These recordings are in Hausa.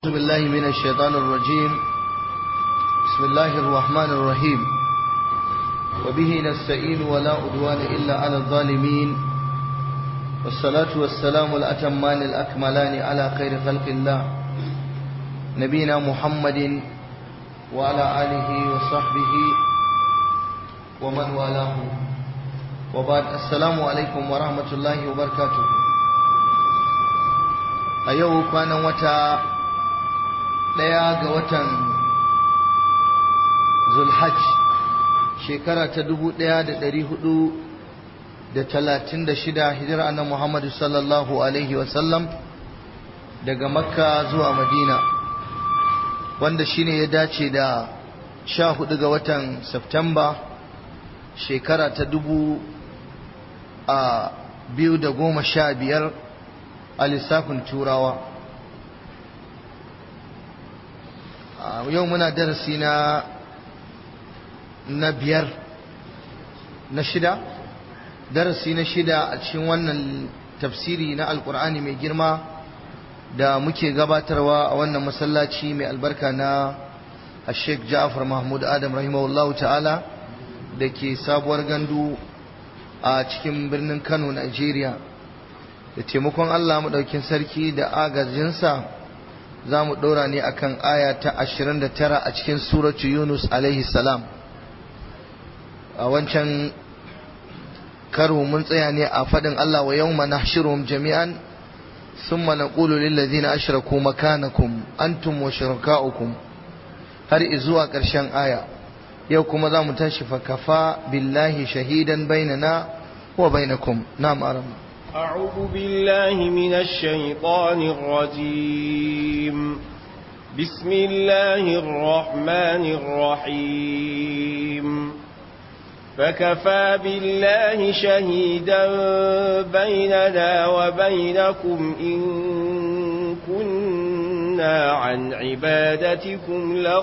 أعوذ بالله من الشيطان الرجيم بسم الله الرحمن الرحيم وبه نستعين ولا عدوان إلا على الظالمين والصلاة والسلام الأتمان الأكملان على خير خلق الله نبينا محمد وعلى آله وصحبه ومن والاه وبعد السلام عليكم ورحمة الله وبركاته أيوه كان وتا ɗaya ga watan zulhaj shekara ta dubu ɗaya da ɗari hudu da talatin da shida hijira annan muhammadu sallallahu alaihi wasallam daga makka zuwa madina wanda shine ya dace da sha hudu ga watan Septemba shekara ta dubu a biyu da goma sha biyar a lissafin turawa yau muna darasi na na biyar na shida darasi na shida a cikin wannan tafsiri na alkur'ani mai girma da muke gabatarwa a wannan masallaci mai albarka na sheikh ja'far mahmud adam rahimahullahu ta'ala da ke sabuwar gandu a cikin birnin kano nigeria da taimakon allah maɗaukin sarki da agajinsa za mu ɗora ne akan aya ta 29 a cikin suratu Yunus alaihi salam a wancan karo mun tsaya ne a faɗin Allah wa yau mana shirin jami'an sun mana ƙulu lillazina ashraku makanakum antum wa shiraka'ukum har izuwa ƙarshen aya yau kuma za mu tashi fakafa billahi shahidan bainana wa bainakum na ma'arama أعوذ بالله من الشيطان الرجيم بسم الله الرحمن الرحيم فكفى بالله شهيدا بيننا وبينكم إن كنا عن عبادتكم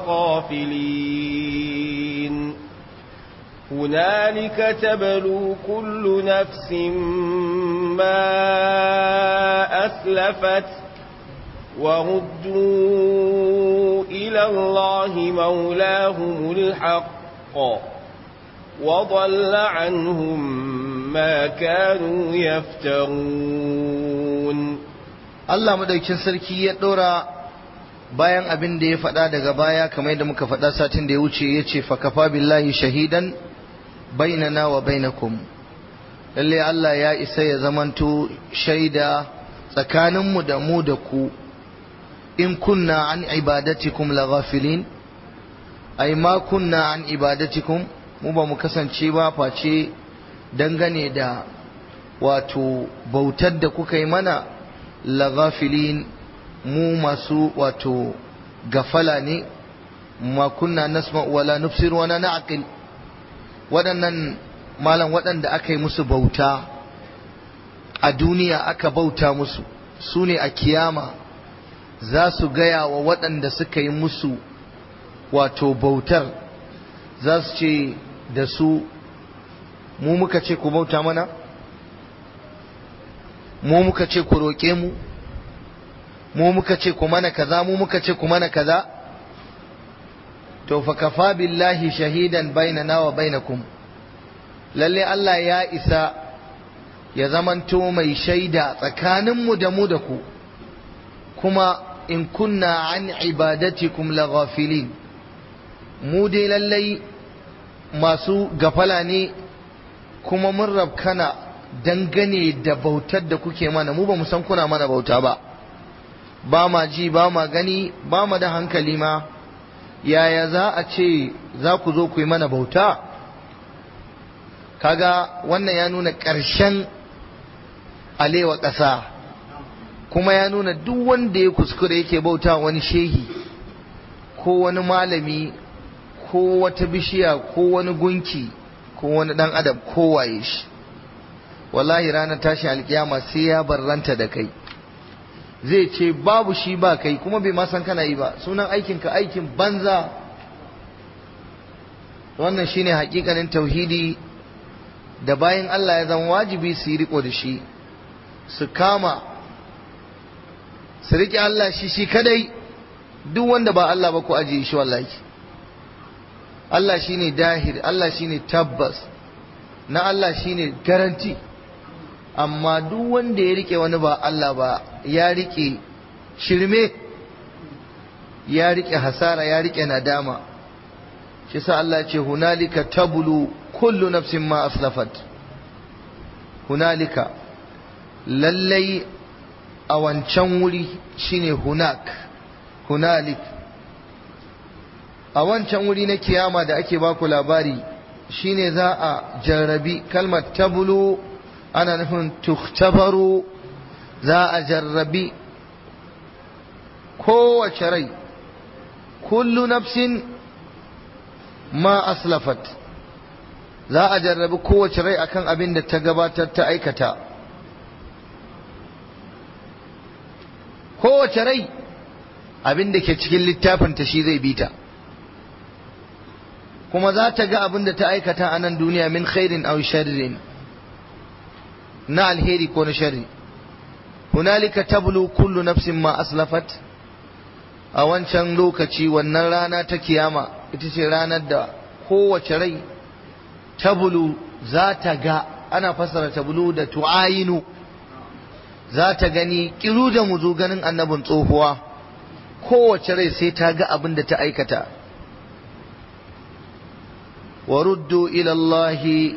لغافلين هنالك تبلو كل نفس ما أسلفت وردوا إلى الله مولاهم الحق وضل عنهم ما كانوا يفترون Allah madaukin sarki ya ɗora bayan abin da ya faɗa daga baya kamar yadda muka faɗa satin da ya wuce ya ce fakafa billahi shahidan bainana wa bainakum lalle Allah ya isa ya zamanto shaida tsakaninmu da mu da ku in kunna an ibadatikum laghafilin ai ma kunna an ibadatikum mu ba mu kasance ba face dangane da wato bautar da kuka yi mana laghafilin mu masu wato gafala ne ma kunna nasma wala nufsir wala na'qil waɗannan malam waɗanda aka yi musu bauta a duniya aka bauta musu su ne a kiyama za su gaya wa waɗanda suka yi musu wato bautar za su ce da su mu muka ce ku bauta mana mu muka ce ku roƙe mu mu muka ce ku mana kaza mu muka ce ku mana kaza to fa kafa billahi shahidan bainana wa bainakum lalle Allah ya isa ya zamanto mai shaida tsakaninmu da mu da ku kuma in kunna an ibadatikum laghafilin mu dai lallai masu gafala ne kuma mun rabkana dangane da bautar da kuke mana mu ba mu san kuna mana bauta ba ba ma ji ba ma gani ba ma da hankali ma yaya za a ce za ku zo ku yi mana bauta kaga wannan ya nuna ƙarshen alewa ƙasa kuma ya nuna duk wanda ya kuskure yake bauta wani shehi ko wani malami ko wata bishiya ko wani gunki ko wani ɗan adam ko waye shi wallahi ranar tashi alkiyama sai ya barranta da kai zai ce babu shi ba kai kuma bai ma san kana yi ba sunan aikinka aikin banza wannan shine hakikanin tauhidi da bayan Allah ya zama wajibi su yi riko da shi su kama su riƙe Allah shi shi kadai duk wanda ba Allah ba ku ajiye shi wallahi Allah shine dahir Allah shine tabbas na Allah shine garanti amma duk wanda ya rike wani ba Allah ba ya rike shirme ya rike hasara ya rike nadama shi sa Allah ce hunalika tabulu kullu nafsin ma aslafat hunalika lallai a wancan wuri shine hunak hunalik a wancan wuri na kiyama da ake baku labari shine za a jarrabi kalmar tabulu ana nufin tuktabaru za a jarrabi kowace rai kullu nafsin ma aslafat za a jarrabi kowace rai akan abin da ta gabatar ta aikata kowace rai abin da ke cikin littafinta shi zai bita kuma za ta ga abin da ta aikata a nan duniya min khairin aw sharrin na alheri ko na sharri hunalika tablu kullu nafsin ma aslafat a wancan lokaci wannan rana ta kiyama ita ce ranar da kowace rai tabulu za ta ga ana fassara tabulu da tu'ayinu za ta gani kiru da muzu ganin annabin tsohuwa kowace rai sai ta ga abin da ta aikata wa ruddu ila Allahi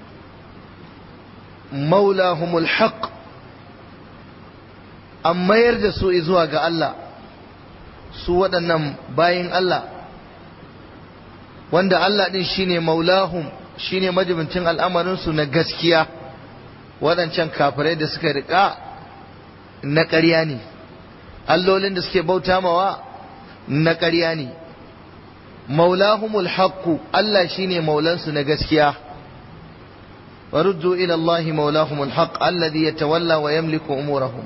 maulahumul haqq an mayar da su zuwa ga Allah su waɗannan bayin Allah wanda Allah ɗin shine maulahum shine majibincin al'amarinsu na gaskiya waɗancan kafirai da suka riƙa na ƙarya ne allolin da suke bauta mawa na ƙarya ne maulahumul haqqu Allah shine maulansu na gaskiya ورجوا إلى الله مولاهم الحق الذي يتولى ويملك أمورهم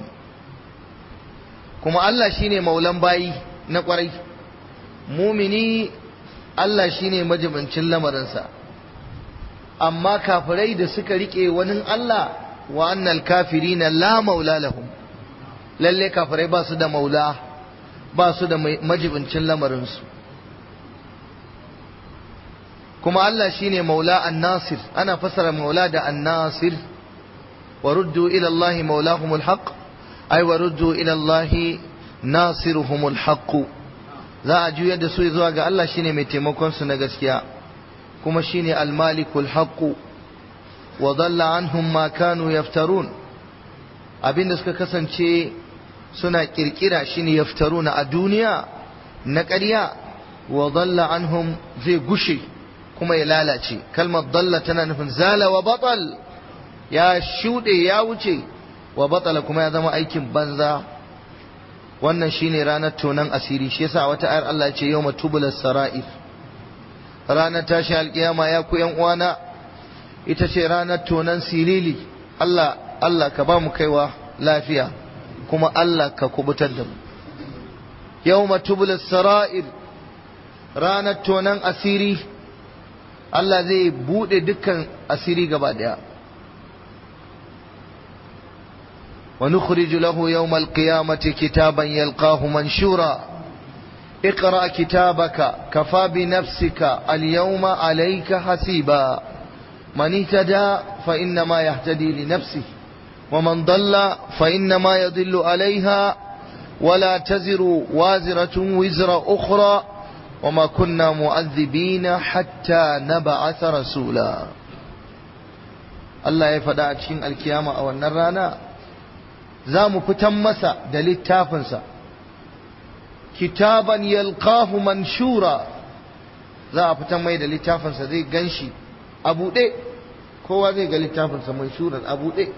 كما الله شيني مولان باي نقري مؤمني الله شيني مجبن لمرنسا أما كافري da suka rike wani Allah wa annal kafirina la maula lahum lalle kafirai ba su da maula ba su da majibincin lamarinsu kuma Allah shine maula an-nasir ana fasara maula da an-nasir wa ruddu ila Allah maulahumul haqq ay wa ruddu ila Allah nasiruhumul haqq za a juyar da su zuwa ga Allah shine mai taimakon su na gaskiya kuma shine al-malikul haqq wa dhalla anhum ma kanu yaftarun abinda suka kasance suna kirkira shine yaftaruna a duniya na ƙarya wa dhalla anhum zai gushe kuma ya lalace kalmar dalla tana nufin zala wa batal ya shuɗe ya wuce wa batala kuma ya zama aikin banza wannan shine ranar tonan asiri shi yasa wata ayar Allah ce yawma tubulas sara'ir ranar tashi alkiyama ya ku yan uwana ita ce ranar tonan silili Allah Allah ka ba mu kaiwa lafiya kuma Allah ka kubutar da mu yawma tubulas sara'ir ranar tonan asiri Allah zai buɗe dukkan asiri gaba ɗaya. wa nukhriju lahu yawmal qiyamati kitaban yalqahu manshura اقرأ كتابك كفى بنفسك اليوم عليك حسيبا من اهتدى فإنما يهتدي لنفسه ومن ضل فإنما يضل عليها ولا تزر وازرة وزر أخرى وما كنا مؤذبين حتى نبعث رسولا Allah ya faɗa a cikin alkiyama a wannan rana za mu fitan masa da littafinsa kitaban yalqahu manshura za a fitan mai da littafinsa zai ganshi a buɗe kowa zai ga littafinsa manshuran a buɗe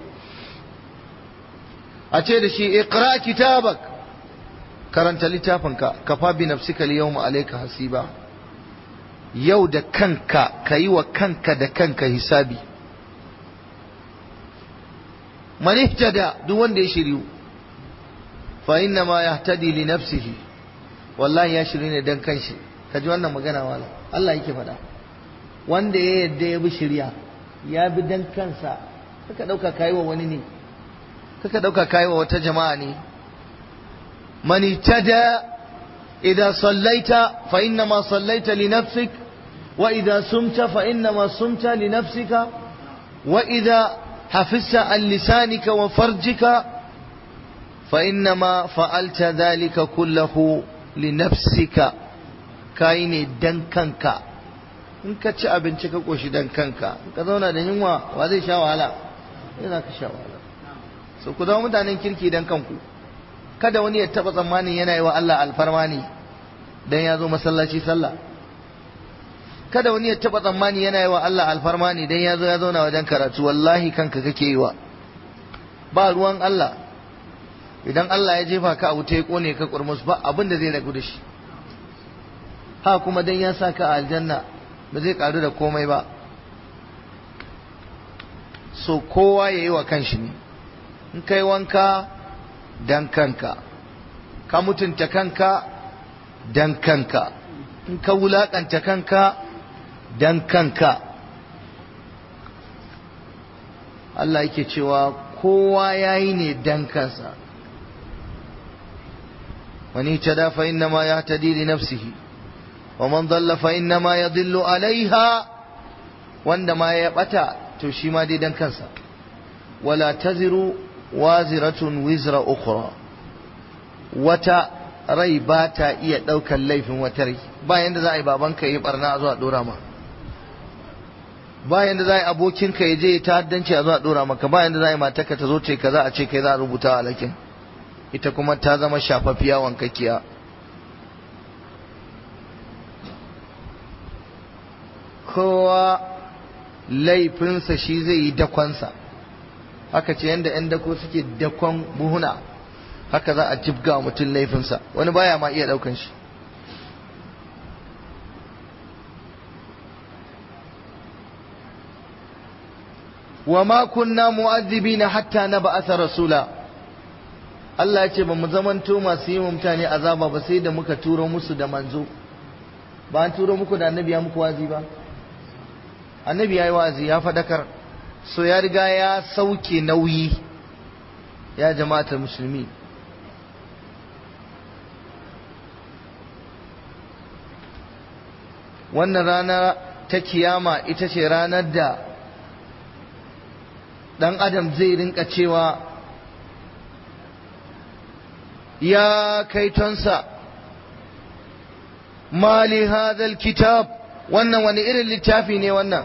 a ce da shi iqra kitabak karanta littafinka kafa bi nafsika al-yawma alayka hasiba yau da kanka kayi wa kanka da kanka hisabi man ihtada duk wanda ya shiryu fa inna ma yahtadi li nafsihi wallahi ya shiryu ne dan kanshi kaji wannan magana wala Allah yake faɗa wanda ya yadda ya bi shirya ya bi dan kansa kaka dauka kai wa wani ne kaka dauka kai wa wata jama'a ne man ihtada idza sallaita fa inna ma sallaita li nafsik wa idza sumta fa inna ma sumta li nafsika wa idza hafizta an lisanika wa farjika fa inna ma fa'alta dhalika kullahu li nafsika kai ne dan kanka in ka ci abinci ka koshi dan kanka ka zauna da yunwa wa zai sha wahala yana ka sha wahala so ku zama mutanen kirki dan kanku kada wani ya taba tsammanin yana yi wa Allah alfarma ne dan ya zo masallaci sallah kada wani ya taba tsammani yana yi wa Allah alfarma ne dan ya zo ya zauna wajen karatu wallahi kanka kake yi wa ba ruwan Allah idan Allah ya jefa ka a wuta ya kone ka kurmus ba abin da zai ragu da shi ha kuma dan ya sa ka a aljanna ba zai karu da komai ba so kowa ya yi wa kanshi ne in kai wanka dan kanka ka mutunta kanka dan kanka in ka wulakanta kanka dan kanka Allah yake cewa kowa ya yi ne dan kansa wani tada fa inna ma ya tadi li nafsihi wa man dalla fa inna ma ya dillu alaiha wanda ma ya bata to shi ma dai dan kansa wala taziru waziratun wizra ukhra wata rai ba ta iya ɗaukar laifin wata rai bayan da za a yi babanka yi barna a zuwa ɗora ma bayan da za a yi abokinka ya je ta haddanci a zuwa ɗora maka bayan da za a yi matarka ta zo ce ka za a ce kai za a rubuta a lakin ita kuma ta zama shafaffiya wankakkiya kowa laifinsa shi zai yi dakonsa haka ce yadda 'yan dako suke dakon buhuna haka za a jibga wa mutum laifinsa wani baya ma iya daukan shi wa ma kunna mu'azzibina hatta na ba'atha rasula Allah ya ce ba mu zamanto masu yi mutane azaba ba sai da muka turo musu da manzo ba an turo muku da annabi ya muku wazi ba annabi ya yi wazi ya fadakar so ya riga ya sauke nauyi ya jama'atar musulmi wannan rana ta kiyama ita ce ranar da ɗan adam zai rinka cewa ya kaitonsa mali hadal kitab wannan wani irin littafi ne wannan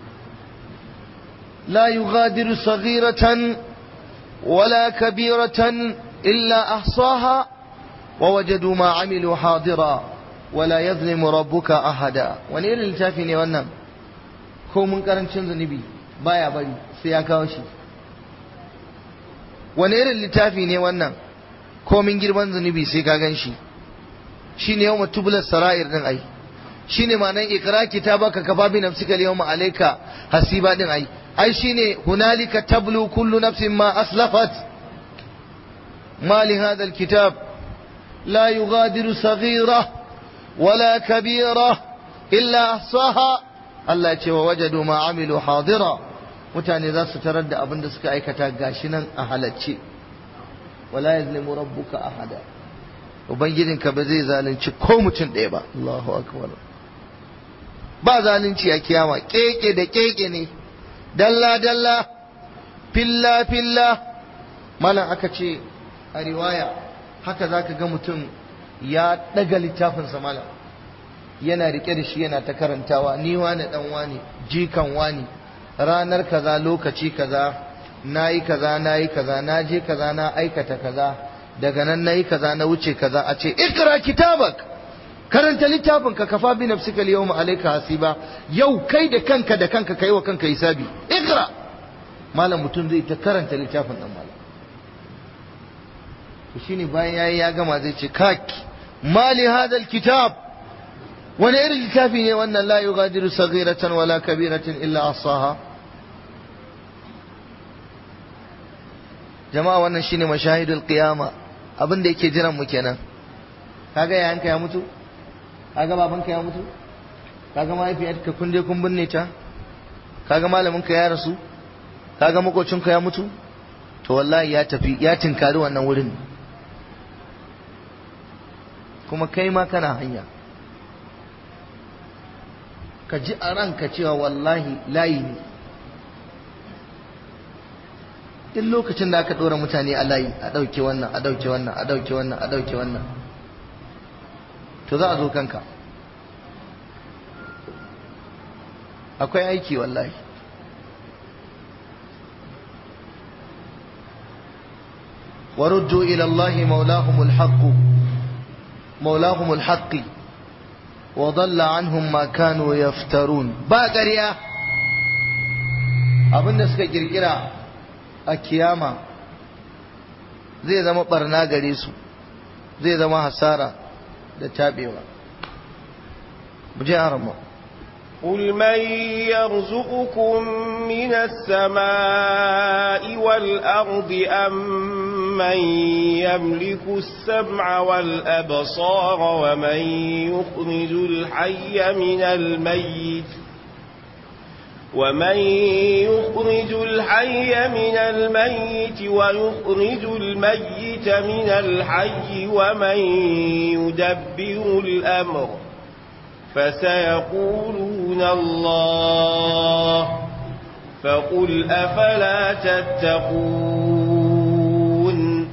la yughadiru saghiratan wala kabiratan illa ahsaha wa wajadu ma amilu hadira wala yazlimu rabbuka ahada wani irin littafi ne wannan ko mun karancin zunubi baya bari sai ya kawo shi wani irin littafi ne wannan ko min girman zunubi sai ka gan shi shine yawma tubla sara'ir din ai shine ma'anar ikra kitabaka kafa bi nafsika al-yawma alayka hasiba din ai ai shine hunalika tablu kullu nafsin ma aslafat ma li hadha al-kitab la yughadiru saghira ولا كبيرة إلا أحصاها Allah ce wa wajadu ma amilu hadira mutane za su tarar da abin da suka aikata gashi nan a halacce wala yazlimu rabbuka ahada ubangijinka ba zai zalunci ko mutum ɗaya ba Allahu akbar ba zalunci a kiyama keke da keke ne dalla dalla filla filla malam aka ce a riwaya haka zaka ga mutum ya ɗaga littafinsa malam yana rike da shi yana ta karantawa ni wani dan wani jikan wani ranar kaza lokaci kaza nayi kaza nayi kaza na je kaza na aikata kaza daga nan nayi kaza na wuce kaza a ce ikra kitabak karanta littafin ka kafa bi nafsika al-yawma alayka hasiba yau kai da kanka da kanka kai wa kanka hisabi ikra malam mutum zai ta karanta littafin dan malam to shine bayan yayi ya gama zai ce kaki mali hadal kitab wani irin littafi ne wannan la yughadiru saghiratan wala kabiratan illa asaha jama'a wannan shine mashahidul qiyama abin da yake jiran mu kenan kaga yayanka ya mutu kaga babanka ya mutu kaga mahaifiyarka kun je kun binne ta kaga malaminka ya rasu kaga makocinka ya mutu to wallahi ya tafi ya tinkari wannan wurin kuma kai ma kana hanya ka ji a ranka cewa wallahi layi ne duk lokacin da aka ɗora mutane a layi a ɗauke wannan a ɗauke wannan a ɗauke wannan a ɗauke wannan to za a zo kanka akwai aiki wallahi ورجوا إلى الله مولاهم الحق مولاهم الحق وضل عنهم ما كانوا يفترون باقريا abin da suka kirkira a kiyama zai zama barna gare su zai zama hasara da tabewa mu je arama قل من يرزقكم من السماء والأرض أم من يملك السمع والأبصار ومن يخرج الحي من الميت ومن يخرج الحي من الميت ويخرج الميت من الحي ومن يدبر الأمر فسيقولون الله فقل أفلا تتقون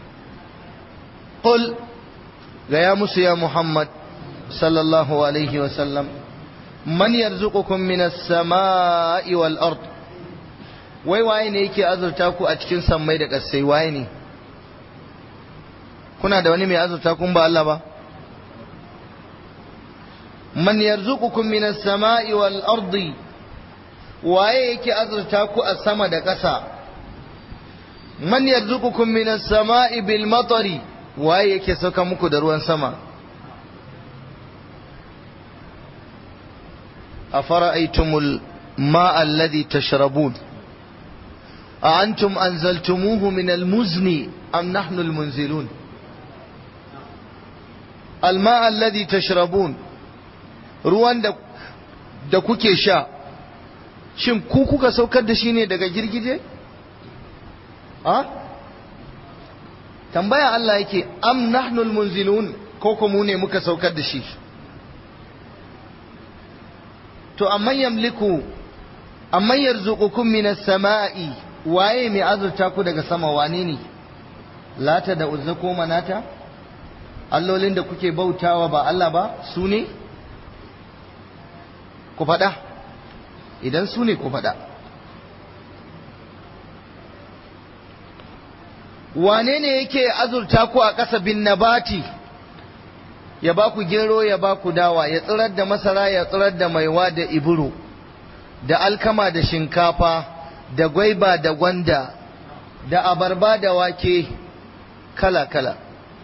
قل يا موسى يا محمد صلى الله عليه وسلم من يرزقكم من السماء والأرض wai waye ne yake azurta ku a cikin sammai da ƙasai waye ne kuna da wani mai azurta kun ba Allah ba man yarzuqukum minas sama'i wal ardi waye yake azurta ku a sama da ƙasa man yarzuqukum minas sama'i bil matari waye yake sauka muku da ruwan sama afara'aytumul ma'a alladhi tashrabun a antum anzaltumuhu min al-muzni am nahnu al-munzilun al-ma'a alladhi tashrabun ruwan da da kuke sha shin ku kuka saukar da shi ne daga girgije a tambaya Allah yake am nahnul munzilun ko ko mu ne muka saukar da shi to amma yamliku amma yarzuqukum minas sama'i waye mai azurta ku daga sama wane ne lata da uzza ko manata allolin da kuke bautawa ba Allah ba su ne ku faɗa idan su ne ku faɗa wane ne yake azurta ku a ƙasa bin nabati ya ba ku gero ya ba ku dawa ya tsirar da masara ya tsirar da maiwa da iburu da alkama da shinkafa da gwaiba da gwanda da abarba da wake kala-kala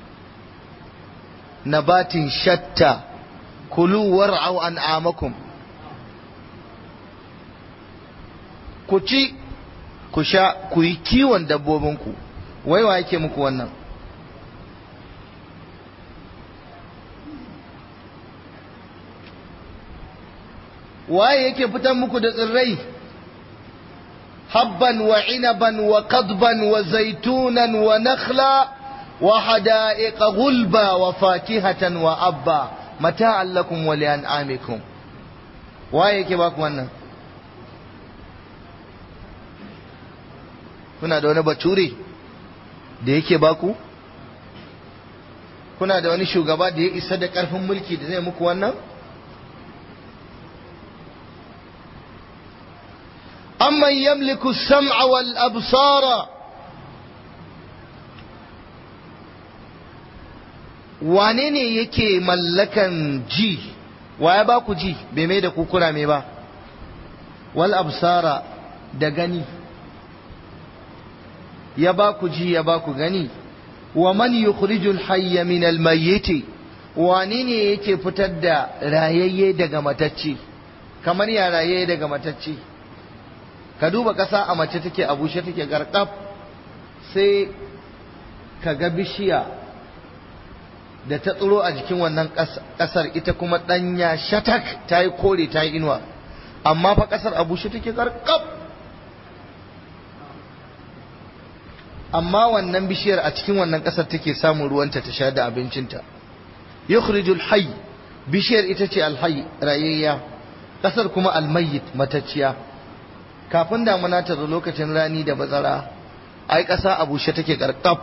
nabatin shatta kulu war'au an'amakum ku ci ku sha ku yi kiwon dabbobinku wai wa yake muku wannan waye yake fitan muku da tsirrai habban wa inaban wa qadban wa zaitunan wa nakhla wa hada'iqa gulba wa fakihatan wa abba mata'an lakum wa li'an'amikum waye yake baku wannan kuna da wani bature da yake baku kuna da wani shugaba da ya isa da ƙarfin mulki da zai muku wannan amman yamliku sam'a wal absara wane ne yake mallakan ji wa ya baku ji bai mai da kukura mai ba wal absara da gani ya ba ku ji ya ba ku gani wa man yukhrijul hayya min al mayyit wani ne yake fitar da rayayye daga matacce kamar ya rayayye daga matacce ka duba ƙasa a mace take a bushe take garkaf sai ka ga bishiya da ta tsiro a jikin wannan ƙasar ita kuma ɗanya shatak ta yi kore ta yi inuwa amma fa ƙasar a bushe take garkaf amma wannan bishiyar a cikin wannan ƙasar take samun ruwanta ta sha da abincinta yukhrijul hayy bishiyar ita ce alhayy rayayya kasar kuma almayyit matacciya kafin damuna ta zo lokacin rani da bazara ai kasa a bushe take karkaf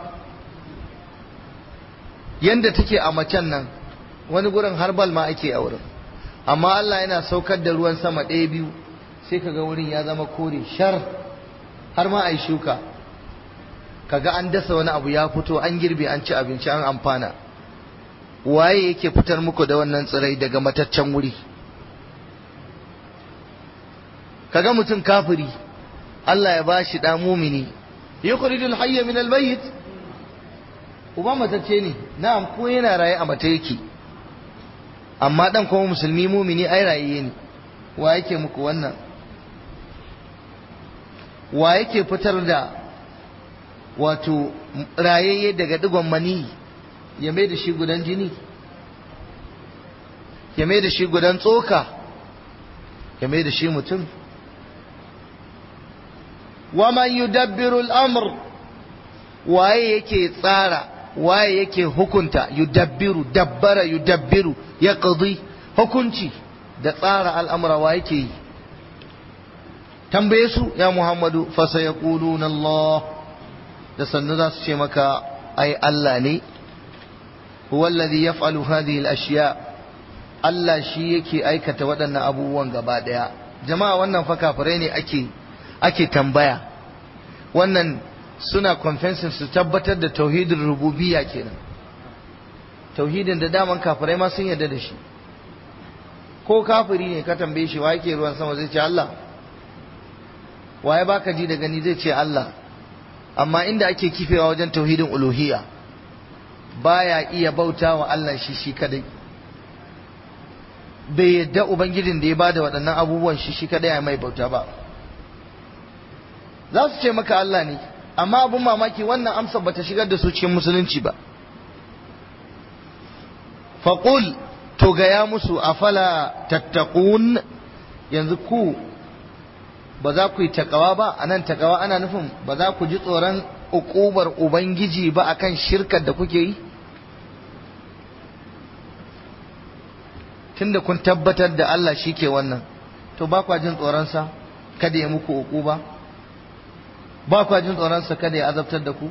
yanda take a macen nan wani gurin harbal ma ake a wurin amma Allah yana saukar da ruwan sama ɗaya biyu sai kaga wurin ya zama kore shar har ma a yi shuka kaga an dasa wani abu ya fito an girbe an ci abinci an amfana waye yake fitar muku da wannan tsirai daga mataccen wuri kaga mutum kafiri Allah ya bashi da mumini yukhrijul hayya min almayyit uba matacce ne na'am ko yana raye a mata yake amma dan kuma musulmi mumini ai raye ne wa yake muku wannan wa yake fitar da wato rayayye daga digon mani ya mai da shi gudan jini ya mai da shi gudan tsoka ya mai da shi mutum waman yudabbiru al'amr waye yake tsara waye yake hukunta yudabbiru dabbara yudabbiru ya qadi hukunci da tsara al'amura wa yake yi tambaye su ya muhammadu fasa ya Allah da sannu za su ce maka ai Allah ne huwallazi yaf'alu hadhihi al-ashya Allah shi yake aikata waɗannan abubuwan gaba ɗaya jama'a wannan fa kafirai ne ake ake tambaya wannan suna confessing su tabbatar da tauhidin rububiyya kenan tauhidin da daman kafirai ma sun yarda da shi ko kafiri ne ka tambaye shi wa yake ruwan sama zai ce Allah waye baka ji da gani zai ce Allah amma inda ake kifewa wajen tauhidin uluhiyya baya iya bauta wa Allah shi shi kadai bai yadda ubangijin da ya bada waɗannan abubuwan shi shi kadai ya mai bauta ba za su ce maka Allah ne amma abun mamaki wannan amsa bata shigar da su cikin musulunci ba faqul to gaya musu afala tattaqun yanzu ku ba za ku yi takawa ba a nan takawa ana nufin ba za ku ji tsoron ukubar ubangiji ba akan shirkar da kuke yi tunda kun tabbatar da Allah shi ke wannan to ba kwa jin tsoronsa kada ya muku ukuba ba kwa jin tsoronsa kada ya azabtar da ku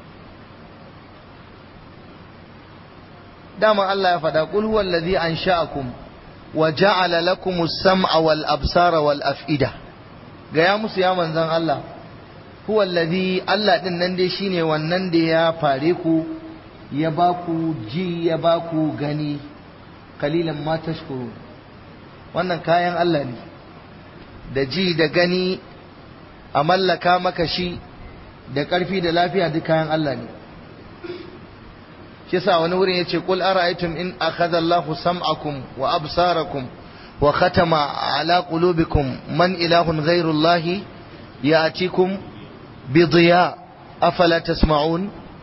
dama Allah ya faɗa qul huwa allazi ansha'akum wa ja'ala lakumus sam'a wal absara wal af'ida gaya musu ya manzan Allah huwa allazi Allah din nan dai shine wannan da ya fare ku ya ba ku ji ya ba ku gani kalilan ma tashkuru wannan kayan Allah ne da ji da gani a mallaka maka shi da ƙarfi da lafiya duk kayan Allah ne shi yasa wani wurin yace qul ara'aytum in akhadha Allahu sam'akum wa absarakum وختم على قلوبكم من إله غير الله يأتيكم بضياء أفلا تسمعون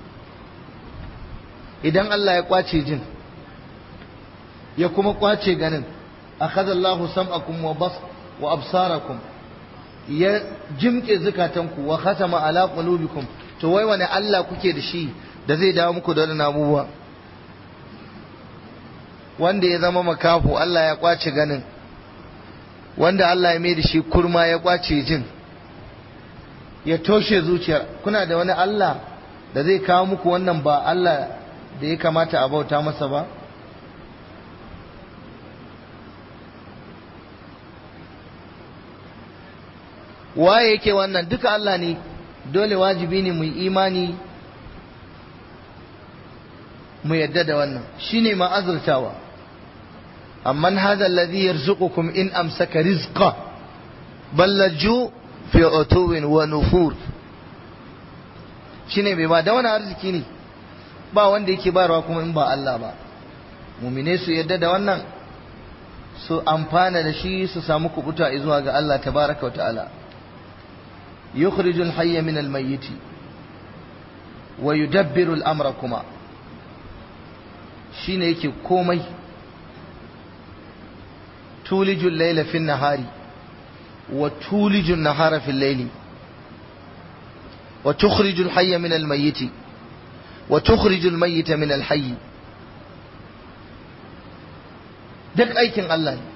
idan Allah ya kwace jin ya kuma kwace ganin akhadha Allahu sam'akum wa bas wa absarakum ya jimke zukatanku wa khatama ala qulubikum to wai wani Allah kuke da shi da zai dawo muku da wannan abubuwa wanda ya zama makafu Allah ya kwace ganin wanda Allah ya mai da shi kurma ya kwace jin ya toshe zuciyar kuna da wani Allah da zai kawo muku wannan ba Allah da ya kamata a bauta masa ba waye yake wannan duka Allah ne dole wajibi ne mu imani mu yadda da wannan shine ma azurtawa amman hadha alladhi yarzuqukum in amsaka rizqa bal laju fi utuwin wa nufur shine mai ba da wani arziki ne ba wanda yake bayarwa kuma in ba Allah ba mumine su yadda da wannan su amfana da shi su samu kubuta zuwa ga Allah tabaraka wa ta'ala yukhrijul hayya min al-mayyit wa yudabbiru al-amra kuma shine yake komai tulijul layla fi nahari wa tulijul nahara fi layli wa tukhrijul hayya min al-mayyit wa tukhrijul mayyita min al-hayy duk aikin Allah ne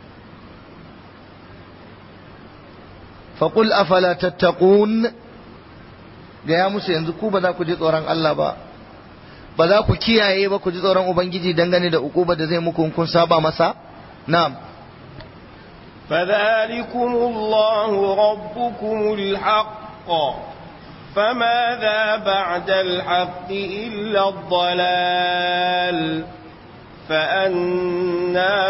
faƙul afala tattaqun gaya musu yanzu ku ba za ku ji tsoron Allah ba ba za ku kiyaye ba ku ji tsoron Ubangiji dangane da uku da zai muku kun saba masa na'am فذلكم الله ربكم الحق فماذا بعد الحق إلا الضلال فأنا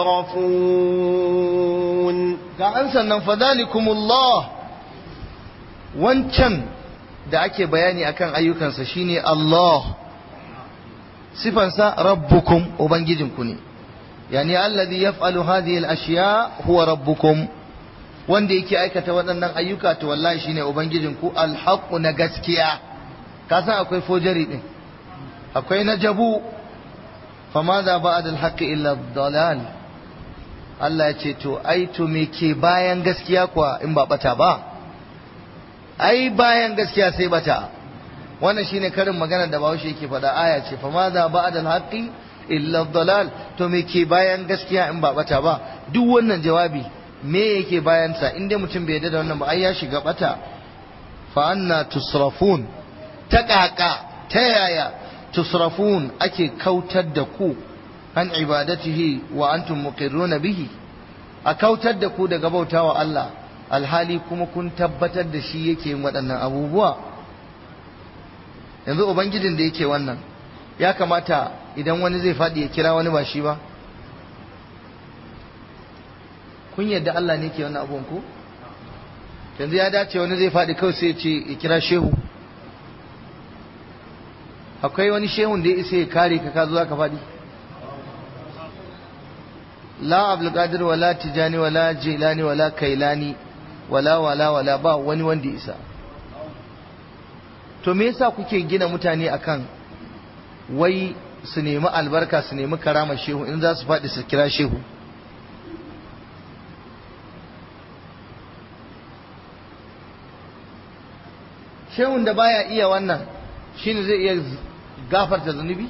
تصرفون ga an sannan fadalikumullah wancan da ake bayani akan ayyukansa shine Allah sifansa rabbukum ubangijinku ne yani alladhi yaf'alu hadhihi al-ashya huwa rabbukum wanda yake aikata waɗannan ayyuka to wallahi shine ubangijinku al-haqqu na gaskiya ka san akwai fojari din akwai na jabu فماذا بعد الحق إلا الضلال Allah ya ce to ai to me ke bayan gaskiya kuwa in ba bata ba ai bayan gaskiya sai bata wannan shine karin magana da Bahaushe yake faɗa aya ce fa ma za ba'da al-haqqi illa dalal to me ke bayan gaskiya in ba bata ba duk wannan jawabi me yake bayan sa inda mutum bai yarda da wannan ba ai ya shiga bata fa anna tusrafun ta kaka ta yaya tusrafun ake kautar da ku an ibadatihi wa antum muqirruna bihi a kautar da ku daga bautawa Allah alhali kuma kun tabbatar da shi yake yin waɗannan abubuwa yanzu ubangijin da yake wannan ya kamata idan wani zai faɗi ya kira wani ba shi ba kun yadda Allah ne ke wannan abubuwan ku yanzu ya dace wani zai faɗi kawai sai ya ce ya kira shehu akwai wani shehun da ya isa ya kare ka ka zo za ka faɗi la abdulkadir wala tijani wala jilani wala kailani wala wala wala ba wani wanda ya isa to me yasa kuke gina mutane akan wai su nemi albarka su nemi karama shehu in za su faɗi su kira shehu shehun da baya iya wannan shine zai iya gafarta zunubi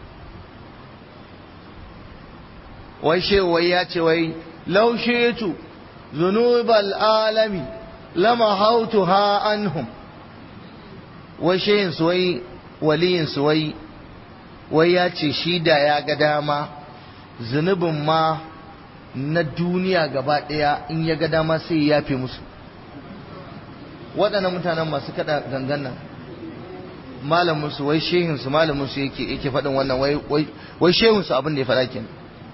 wai shehu wai ya ce wai laushetu zunubal alami lama hautu ha anhum wai shehin su wai waliyin su wai wai ya ce shi da ya ga dama zunubin ma na duniya gaba ɗaya in ya ga dama sai ya yafe musu waɗannan mutanen masu kaɗa gangan nan malamin su wai shehin su malamin su yake yake faɗin wannan wai wai shehin su abin da ya faɗa kenan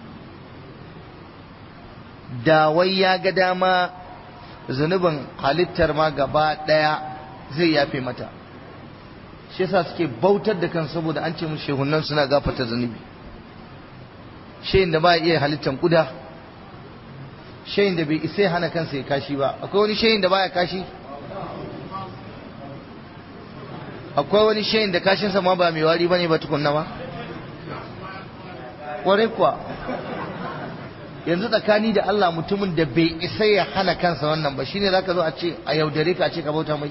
da wai ya ga dama zunubin halittar ma gaba ɗaya zai yafe mata shi yasa suke bautar da kan saboda an ce mu shehunan suna gafata zunubi shehin da ba iya halittar kuda shehin da bai isa hana kansa ya kashi ba akwai wani shehin da baya kashi akwai wani shehin da kashinsa ma ba mai wari bane ba tukunna ba kwarai kuwa yanzu tsakani da Allah mutumin da bai isa ya hana kansa wannan ba shine zaka zo a ce a yaudare ka a ce ka bauta mai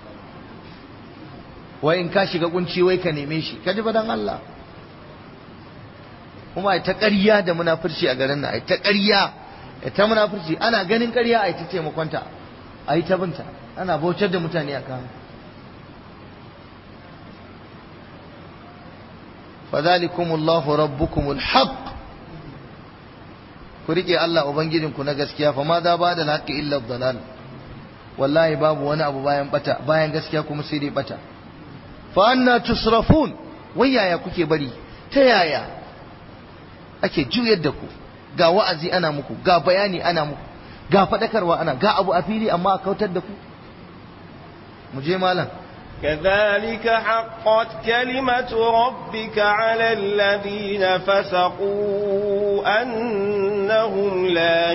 wai in ka shiga kunci wai ka neme shi ka ji ba dan Allah kuma ai ta ƙarya da munafurci a garin nan ai ta ƙarya ai ta munafurci ana ganin ƙarya ai ta taimakonta ai ta binta ana bautar da mutane a kan fadhalikumullahu rabbukumul haqq ku rike Allah ubangijinku na gaskiya fa ma za ba da haqqi illa dalal wallahi babu wani abu bayan bata bayan gaskiya kuma sai dai bata fa anna tusrafun wai yaya kuke bari ta yaya ake juyar da ku ga wa'azi ana muku ga bayani ana muku ga fadakarwa ana ga abu a fili amma a kautar da ku mu je malam كذلك حقت كلمة ربك على الذين فسقوا أنهم لا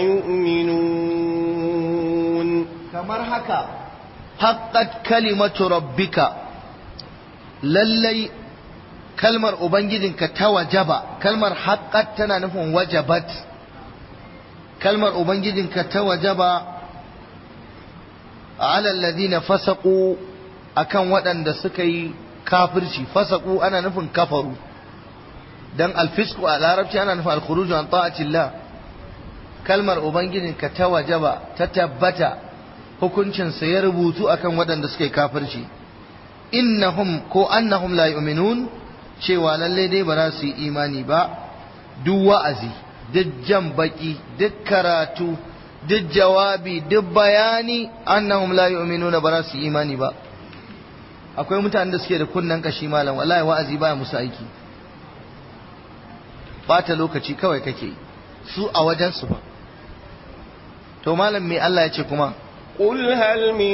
يؤمنون kamar haka haqqat kalimatu rabbika lallai kalmar ubangijinka ta wajaba kalmar haqqat tana nufin wajabat kalmar ubangijinka ta wajaba ala alladhina fasaqu akan waɗanda suka yi kafirci fasaku ana nufin kafaru dan alfisku a larabci ana nufin alkhuruju an ta'atillah kalmar ubangijin ka ta wajaba ta tabbata hukuncin sa ya rubutu akan waɗanda suka yi kafirci innahum ko annahum la yu'minun cewa lalle dai ba za su yi imani ba duk wa'azi duk jan baki duk karatu duk jawabi duk bayani annahum la yu'minuna ba za su yi imani ba akwai mutanen da suke da kunnen kashi malam wallahi wa'azi baya musu aiki bata lokaci kawai kake su a wajen su ba to malam me Allah ya ce kuma قل هل من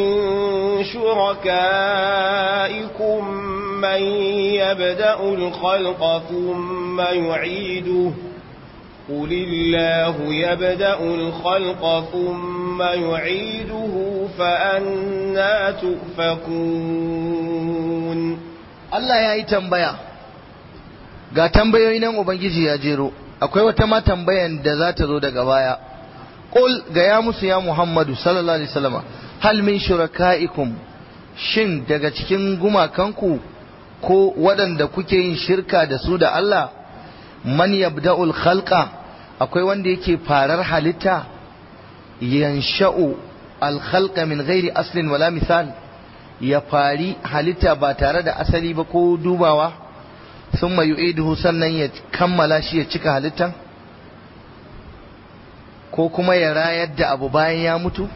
شركائكم من يبدأ الخلق ثم يعيده قل الله يبدأ الخلق ثم يعيده فأنا تؤفكون Allah ya yi tambaya ga tambayoyi nan Ubangiji ya jero akwai wata ma tambayan da za ta zo daga baya Qul ga ya musu ya Muhammadu sallallahu alaihi wasallam hal min shurakaikum shin daga cikin gumakanku ko waɗanda kuke yin shirka da su da Allah man yabda'ul khalqa akwai wanda yake farar halitta yansha'u al khalqa min ghairi aslin wala misal ya fari halitta ba tare da asali ba ko dubawa thumma yu'iduhu sannan ya kammala shi ya cika halittan ko kuma ya rayar da abu bayan ya mutu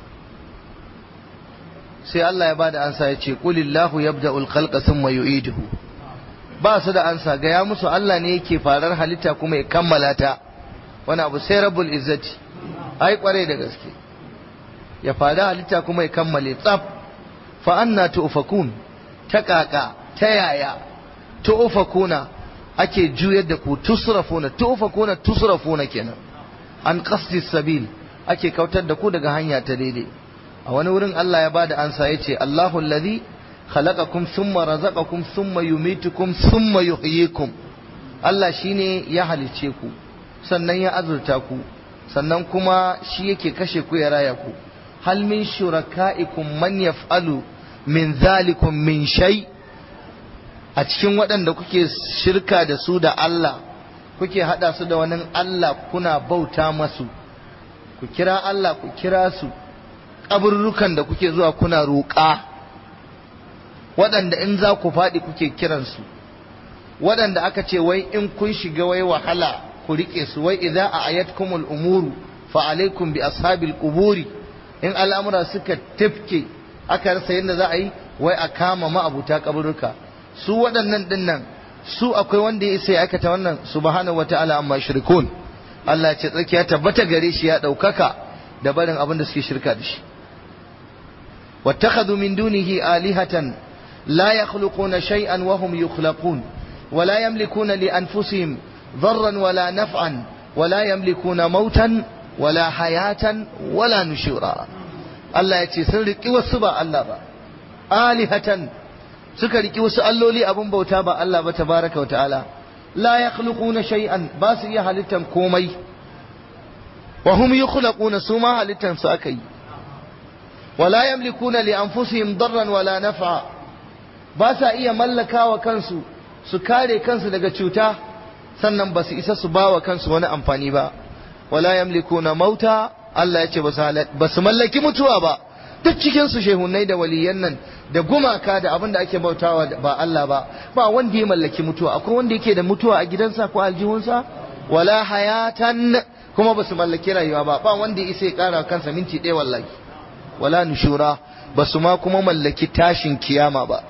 sai Allah ya bada ansa ya ce qulillahu yabda'ul khalqa thumma yu'iduhu ba su da ansa ga ya musu Allah ne yake farar halitta kuma ya kammala ta wani abu sai rabbul izzati ai kware da gaske ya fara halitta kuma ya kammale tsaf fa anna tu'fakun ta kaka ta yaya tu'fakuna ake juyar da ku tusrafuna tu'fakuna tusrafuna kenan an qasdi sabil ake kautar da ku daga hanya ta daidai a wani wurin Allah ya bada ansa yace Allahu allazi khalaqakum thumma razaqakum thumma yumitukum thumma yuhyikum Allah shine ya halice ku sannan ya azurta ku sannan kuma shi yake kashe ku ya raya ku hal min shuraka'ikum man yaf'alu min zalikum min shay a cikin waɗanda kuke shirka da su da Allah kuke hada su da wani Allah kuna bauta masu ku kira Allah ku kira su kaburrukan da kuke zuwa kuna roƙa waɗanda in za ku faɗi kuke kiransu waɗanda aka ce wai in kun shiga wai wahala ku riƙe su wai idza a ayatkumul umuru fa alaikum bi ashabil quburi in al'amura suka tafke aka rasa yadda za a yi wai a kama ma'abuta kaburruka su waɗannan dinnan su akwai wanda ya isa ya aikata wannan subhanahu wata'ala amma shirkun Allah ya ce tsakiya tabbata gare shi ya ɗaukaka da barin abin da suke shirka da shi wattakhadhu min dunihi alihatan la yakhluquna shay'an wa hum yukhlaqun wa la yamlikuna li anfusihim dharran wala naf'an wa la yamlikuna mautan wala hayatan wala nushura Allah ya ce sun riki wasu ba Allah ba alihatan suka riki wasu alloli abin bauta ba Allah ba tabaraka wa ta'ala la yakhluquna shay'an ba su iya halittan komai wa hum yukhlaquna su ma halittan su akai wala yamlikuna li anfusihim darran wala naf'a ba sa iya mallakawa kansu su kare kansu daga cuta sannan ba su isa su bawa kansu wani amfani ba wala yamlikuna mauta Allah ya ce ba su mallaki mutuwa ba duk cikin su shehunai da waliyan nan da gumaka da abin da ake bautawa ba Allah ba ba wanda ya mallaki mutuwa akwai wanda yake da mutuwa a gidansa ko aljihunsa wala hayatan kuma ba su mallaki rayuwa ba ba wanda ya isa ya kara kansa minti ɗaya wallahi wala nushura ba su ma kuma mallaki tashin kiyama ba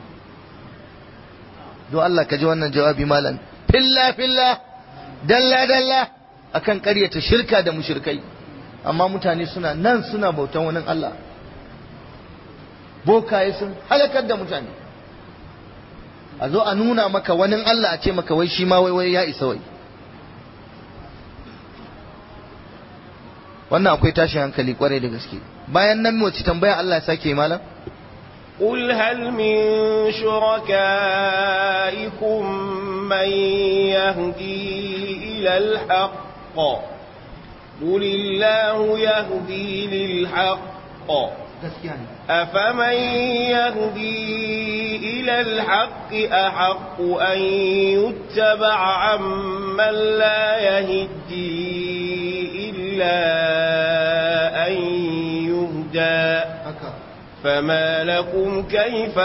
don Allah ka ji wannan jawabi malam filla filla dalla dalla akan ƙaryata shirka da mushrikai amma mutane suna nan suna bautan wani Allah bokaye sun halakar da mutane a zo a nuna maka wani Allah a ce maka wai shi ma wai wai ya isa wai wannan akwai tashin hankali kwarai da gaske bayan nan wace tambaya Allah ya sake malam قل هل من شركائكم من يهدي إلى الحق قل الله يهدي للحق أفمن يهدي إلى الحق أحق أن يتبع عمن لا يهدي إلا أن يهدى فما لكم كيف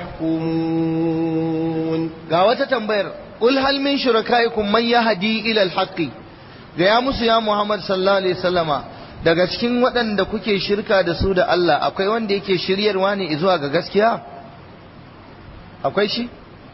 تحكمون قاوة تنبير قل هل من شركائكم من يهدي إلى الحق gaya musu ya Muhammad sallallahu alaihi wasallama daga cikin waɗanda kuke shirka da su da Allah akwai wanda yake shiryarwa ne zuwa ga gaskiya akwai shi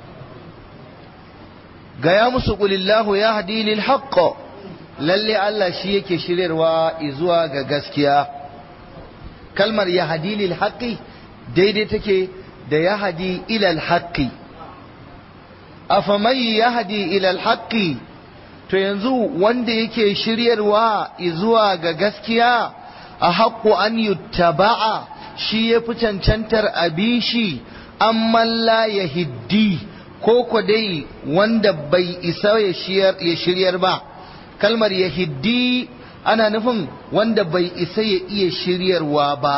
gaya musu qulillahu yahdi lil haqq lalle Allah shi yake shiryarwa zuwa ga gaskiya kalmar yahdi lil haqqi daidai take da yahdi ila al haqqi afaman yahdi ila al haqqi to yanzu wanda yake shiryarwa zuwa ga gaskiya a haƙƙo an yuttaba'a shi ya fi cancantar abishi amma la ya hiddi ko ko dai wanda bai isa ya shiryar ba kalmar ya hiddi ana nufin wanda bai isa ya iya shiryarwa ba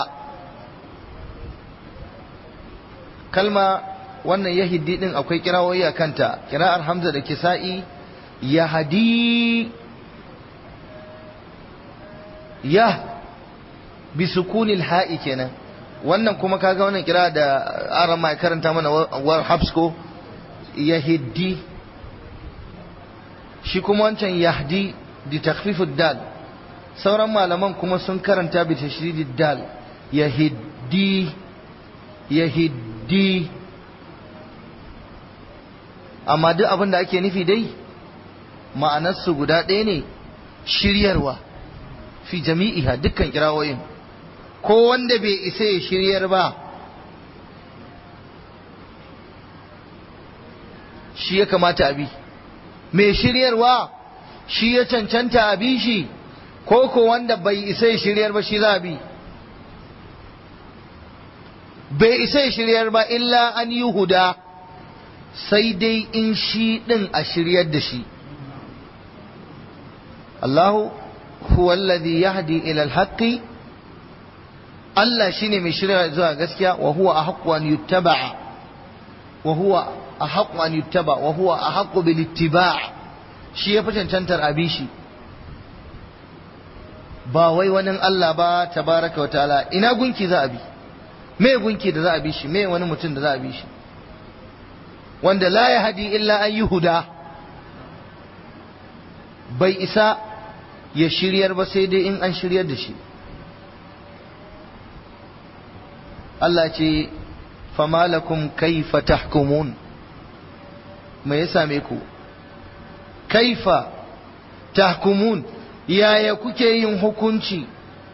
kalma wannan ya hiddi din akwai kirawoyi a kanta kira'ar hamza da kisa'i yahdi yah bi sukunil ha'i kenan wannan kuma kaga wannan kira da aran mai karanta mana war habsko yahdi shi kuma wancan yahdi di takhfifud dal sauran malaman kuma sun karanta bi tashdidid dal yahdi yahdi amma duk abin da ake nufi dai ma'anarsu guda ɗaya ne shiryarwa fi jami'iha dukkan kirawoyin ko wanda bai isa ya shiryar ba shi ya kamata abi mai shiryarwa shi ya cancanta abi shi ko ko wanda bai isa ya shiryar ba shi za a bi bai isa ya shiryar ba illa an yi huda sai dai in shi ɗin a shiryar da shi الله هو الذي يهدي إلى الحق Allah shine mai shirya zuwa gaskiya wa huwa ahqqu an yuttaba wa huwa ahqqu an yuttaba wa huwa ahqqu bil ittiba' shi ya fi cancantar abi shi ba wai wani Allah ba tabaraka wa ta'ala ina gunki za a bi me gunki da za a bi shi me wani mutum da za a bi shi wanda la yahdi illa an yuhuda bai isa ya shiryar ba sai dai in an shiryar da shi Allah ce famalakum kaifa tahkumun me ya same ku kaifa tahkumun yaya kuke yin hukunci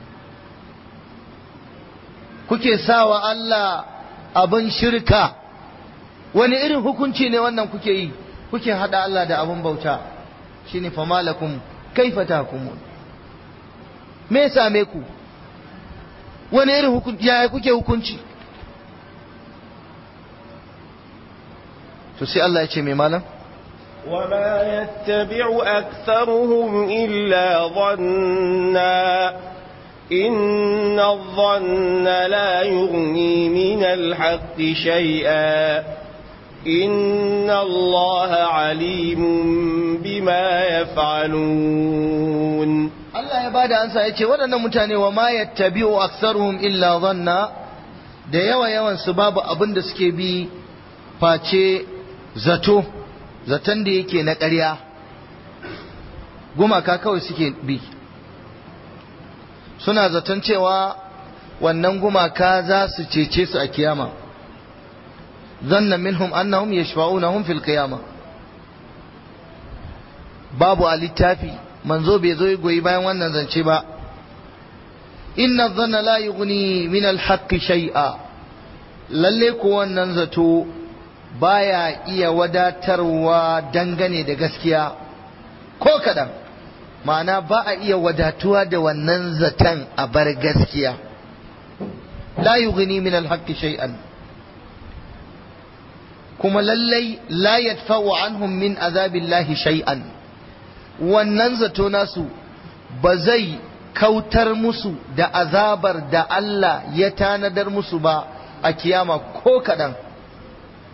kuke sawa Allah abin shirka wani irin hukunci ne wannan kuke yi kuke hada Allah da abin bauta shine famalakum kaifa tahkumun me ya same ku wani irin hukunci yaya kuke hukunci to sai Allah ya ce mai malam وما يتبع أكثرهم إلا ظنا إن الظن لا يغني من الحق شيئا إن الله عليم بما يفعلون Allah ya bada ansa ya ce waɗannan mutane wa ma yattabi'u aktharuhum illa dhanna da yawa yawan su babu abin da suke bi face zato zaton da yake na ƙarya gumaka kawai suke bi suna zaton cewa wannan gumaka za su cece su a kiyama zanna minhum annahum yashfa'unahum fil qiyama babu a littafi manzo bai zo goyi bayan wannan zance ba inna dhanna la yughni min al haqqi shay'a lalle ko wannan zato baya iya wadatarwa dangane da gaskiya ko kadan ma'ana ba a iya wadatuwa da wannan zaton a bar gaskiya la yughni min al haqqi shay'an kuma lallai la yadfa'u anhum min azabillahi shay'an wannan zato nasu ba zai kautar musu da azabar da Allah ya tanadar musu ba a kiyama ko kaɗan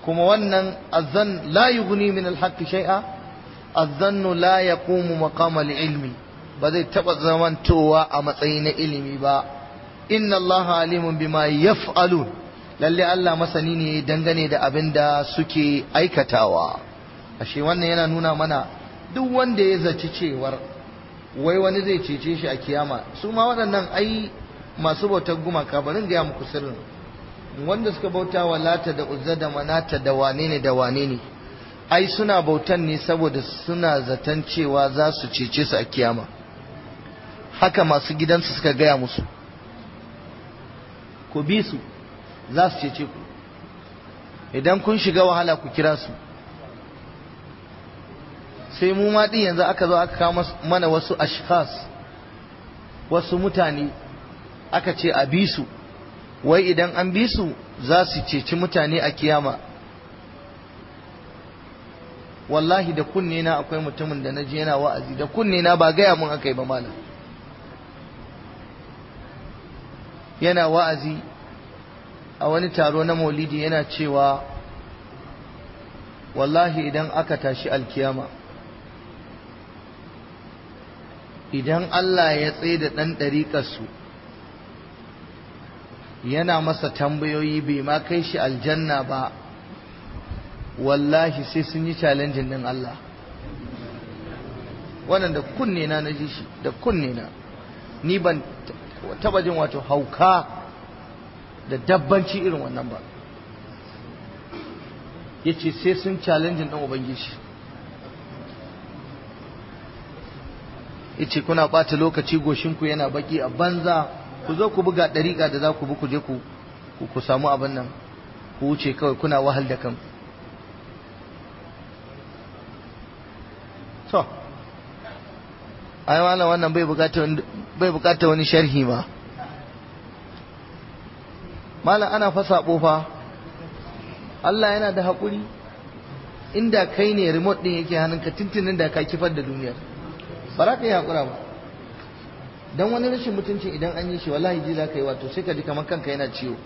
kuma wannan azzan la yughni min alhaqqi shay'a azzannu la yaqumu maqama ilmi ba zai taba zamantowa a matsayi na ilimi ba inna allaha alimun bima yaf'alun lalle Allah masani ne dangane da abin da suke aikatawa ashe wannan yana nuna mana duk wanda ya zaci cewar wai wani zai cece shi a kiyama su ma waɗannan ai masu bautar gumaka barin gaya muku sirrin wanda suka bauta wa lata da uzza da manata da wane ne da wane ne ai suna bautan ne saboda suna zaton cewa za su cece su a kiyama haka masu gidansu suka gaya musu ku bi su za su cece ku idan kun shiga wahala ku kira su sai mu ma din yanzu aka zo aka kawo mana wasu ashkhas wasu mutane aka ce a bi su wai idan an bi su za su ceci mutane a kiyama wallahi da kunne na akwai mutumin da na je yana wa'azi da kunne na ba gaya mun aka yi ba malam yana wa'azi a wani taro na maulidi yana cewa wallahi idan aka tashi alkiyama idan Allah ya tsaye da ɗan ɗariƙarsu yana masa tambayoyi bai ma kai shi aljanna ba wallahi sai sun yi challenging din Allah wannan da kunne na na ji shi da kunne na ni ban taba jin wato hauka da dabbanci irin wannan ba yace sai sun challenging din ubangiji yace kuna ɓata lokaci goshinku yana baki a banza ku zo ku buga ɗariƙa da za ku bi ku je ku ku samu abin nan ku wuce kawai kuna wahal da kanku to ai malam wannan bai bukata bai bukata wani sharhi ma malam ana fa sabo fa Allah yana da haƙuri inda kai ne remote din yake hannunka tuntunin da ka kifar da duniyar ba za ka yi haƙura ba don wani rashin mutunci idan an yi shi wallahi ji za ka yi wato sai ka ji kamar kanka yana ciwo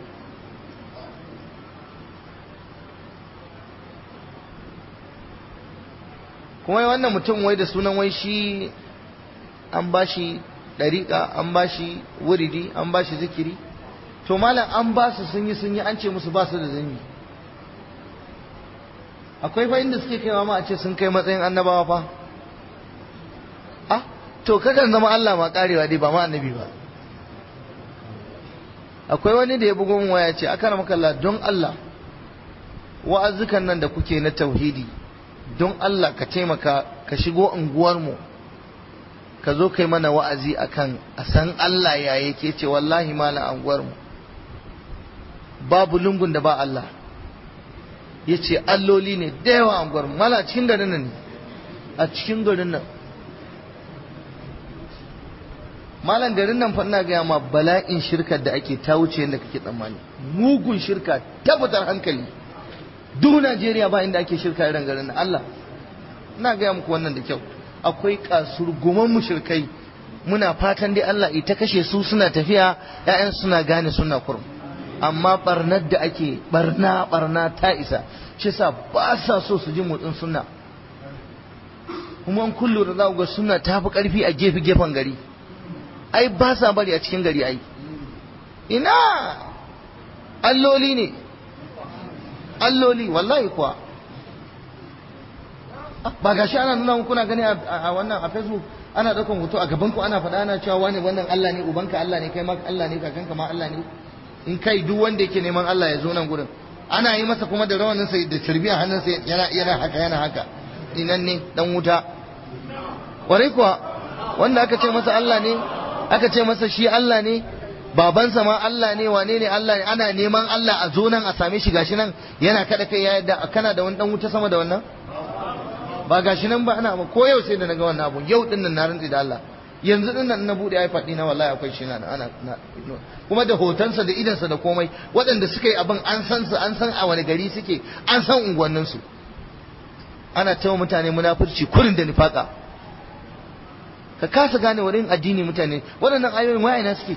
kuma wannan mutum wai da sunan wai shi an ba shi ɗariƙa an ba shi wuridi an ba shi zikiri to malam an ba su sun yi sun yi an ce musu ba su da zanyi akwai fa inda suke kaiwa ma a ce sun kai matsayin annabawa fa ah to kakan zama Allah ma karewa dai ba ma annabi ba akwai wani da ya bugo min waya ce aka maka Allah don Allah wa'azukan nan da kuke na tauhidi don Allah ka taimaka ka shigo unguwar mu ka zo kai mana wa'azi akan a san Allah ya yake ce wallahi malam unguwar mu babu lungun da ba Allah ya ce alloli ne da yawa unguwar mu mala cikin garin nan ne a cikin garin nan malam garin nan fa ina gaya ma bala'in shirkar da ake ta wuce yadda kake tsammani mugun shirka tabbatar hankali duk Najeriya ba inda ake shirka irin garin nan Allah ina gaya muku wannan da kyau akwai kasurguman mushrikai muna fatan dai Allah ita kashe su suna tafiya ƴaƴan suna gane suna kurum amma barnar da ake barna barna ta isa shi sa ba sa so su ji motsin sunna kuma an kullu da za ga sunna ta fi karfi a gefe gefen gari ai ba sa bari a cikin gari ai ina alloli ne alloli wallahi kuwa ba gashi ana nuna kuna gani a wannan a facebook ana daukan hoto a gaban ku ana faɗa ana cewa wani wannan Allah ne ubanka Allah ne kai ma Allah ne kakanka ma Allah ne in kai duk wanda yake neman Allah ya zo nan gurin ana yi masa kuma da rawanin sa da tarbiya hannun sa yana yana haka yana haka inan ne dan wuta warai kuwa wanda aka ce masa Allah ne aka ce masa shi Allah ne babansa ma Allah ne wane ne Allah ne ana neman Allah a zo nan a same shi gashi nan yana kada kai ya yadda kana da wani dan wuta sama da wannan ba gashi nan ba ana ko yau sai da naga wannan abu yau din nan na rantsi da Allah yanzu din nan na bude iPad dina wallahi akwai shi na ana kuma da hotonsa da idansa da komai waɗanda suka yi abin an san su an san a wani gari suke an san unguwannin su ana tawa mutane munafurci kurin da nifaka ka kasa gane wurin addini mutane waɗannan ayoyin wa'ina suke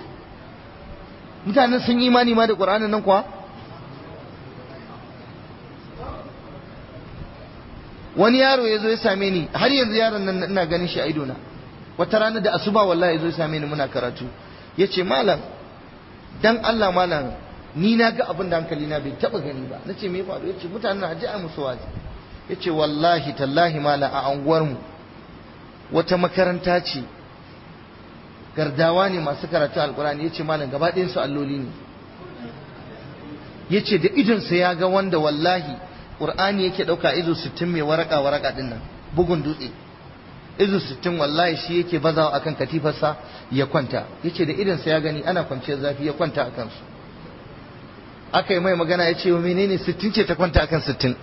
mutanen sun yi imani ma da ƙur'anin nan kuwa wani yaro ya zo ya same ni har yanzu yaron nan ina ganin shi a idona wata rana da asuba wallahi ya zo ya same ni muna karatu ya ce malam dan Allah malam ni na ga abin da hankali na bai taba gani ba na ce me faru ya ce mutanen na ji a musu wazi ya ce wallahi tallahi malam a anguwarmu wata makaranta ce gardawa ne masu karatu alkurani ya ce malam gaba su alloli ne ya ce da idonsa ya ga wanda wallahi ƙur'ani yake ɗauka izo sittin mai waraka waraka ɗin nan bugun dutse izo sittin wallahi shi yake bazawa akan katifarsa ya kwanta ya ce da idonsa ya gani ana kwanciyar zafi ya kwanta a kansu aka yi mai magana ya ce wa menene sittin ce ta kwanta akan sittin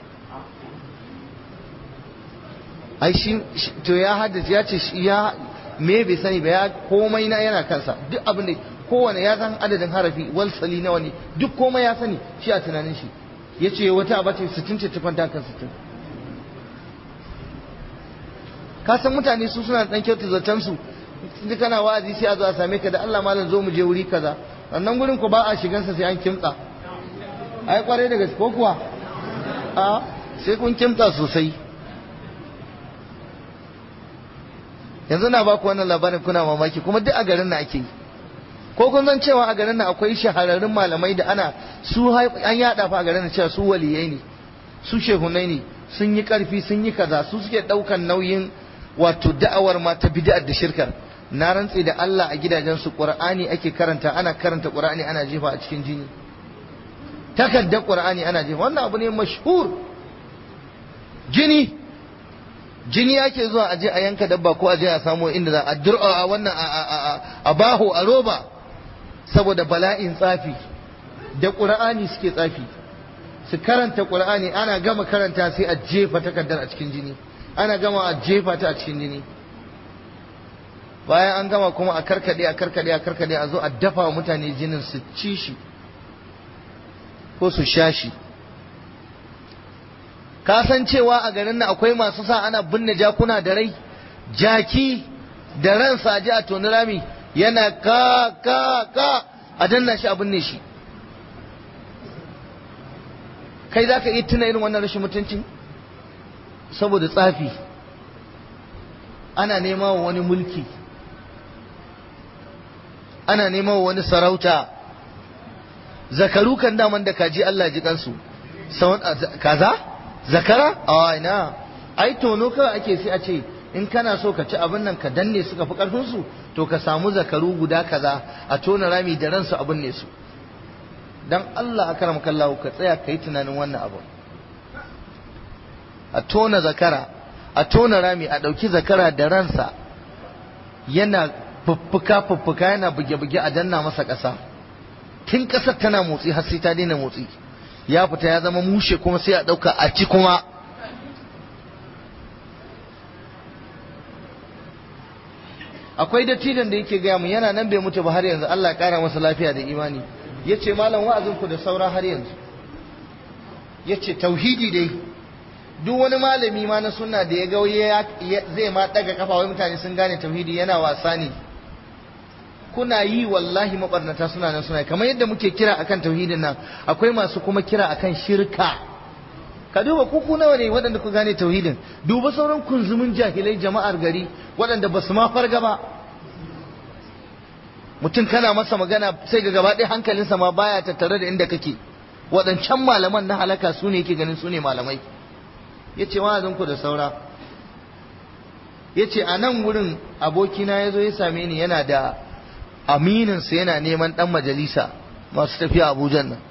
ai shi to ya haddace ya ce ya me bai sani ba ya komai na yana kansa duk abin da kowane ya san adadin harafi walsali nawa ne duk komai ya sani shi a tunanin shi ya ce wata abace sittin ce ta kwanta kan sittin ka san mutane su suna dan kyauta zaton su sun kana wa'azi sai a zo a same ka da Allah malam zo mu je wuri kaza wannan gurin ku ba a shigansa sai an kimtsa ai kwarai da gaske ko kuwa a sai kun kimtsa sosai yanzu na baku wannan labarin kuna mamaki kuma duk a garin na ake yi ko kun san cewa a garin nan akwai shahararrun malamai da ana su an yada fa a garin nan cewa su waliyai ne su shehunai ne sun yi karfi sun yi kaza su suke daukan nauyin wato da'awar ma ta bid'ar da shirkar na rantse da Allah a gidajen su Qur'ani ake karanta ana karanta Qur'ani ana jefa a cikin jini takaddar Qur'ani ana jefa wannan abu ne mashhur jini jini ake zuwa a je a yanka dabba ko a je a samu inda za a dur'a wannan a baho a roba saboda bala'in tsafi da ƙur'ani suke tsafi su karanta ƙur'ani ana gama karanta sai a jefa takardar a cikin jini ana gama a jefa ta a cikin jini bayan an gama kuma a karkade a karkade a karkade a zo a dafa wa mutane jinin su ci shi ko su sha shi ka san cewa a garin nan akwai masu sa ana binne jakuna da rai jaki da ransa ji a toni rami yana ka ka ka a danna shi a binne shi kai za ka iya tuna irin wannan rashin mutuncin saboda tsafi ana nema wa wani mulki ana nema wa wani sarauta zakaru kan daman da kaji Allah ji kansu kaza zakara a ina ai tono kawai ake sai a ce in kana so ka ci abin nan ka danne suka fi karfin su to ka samu zakaru guda kaza a tona rami da ransu abin ne su dan Allah akram kallahu ka tsaya ka yi tunanin wannan abu a tona zakara a tona rami a ɗauki zakara da ransa yana fuffuka fuffuka yana buge-buge a danna masa ƙasa tun ƙasar tana motsi har sai ta daina motsi ya fita ya zama mushe kuma sai a ɗauka a ci kuma akwai dattijan da yake gaya mu yana nan bai mutu ba har yanzu Allah ya ƙara masa lafiya da imani ya ce malam wa'azinku da saura har yanzu ya ce tauhidi dai duk wani malami ma na sunna da ya ga zai ma daga kafa wai mutane sun gane tauhidi yana wasa ne kuna yi wallahi mabarnata suna nan suna kamar yadda muke kira akan tauhidin nan akwai masu kuma kira akan shirka ka duba kuku nawa ne waɗanda ku gane tauhidin duba sauran kunzumin jahilai jama'ar gari waɗanda ba su ma farga ba mutum kana masa magana sai ga gaba ɗaya hankalinsa ma baya tattare da inda kake waɗancan malaman na halaka su ne yake ganin su ne malamai ya ce ku da saura ya ce a nan wurin abokina ya zo ya same ni yana da amininsa yana neman ɗan majalisa masu tafiya abujan nan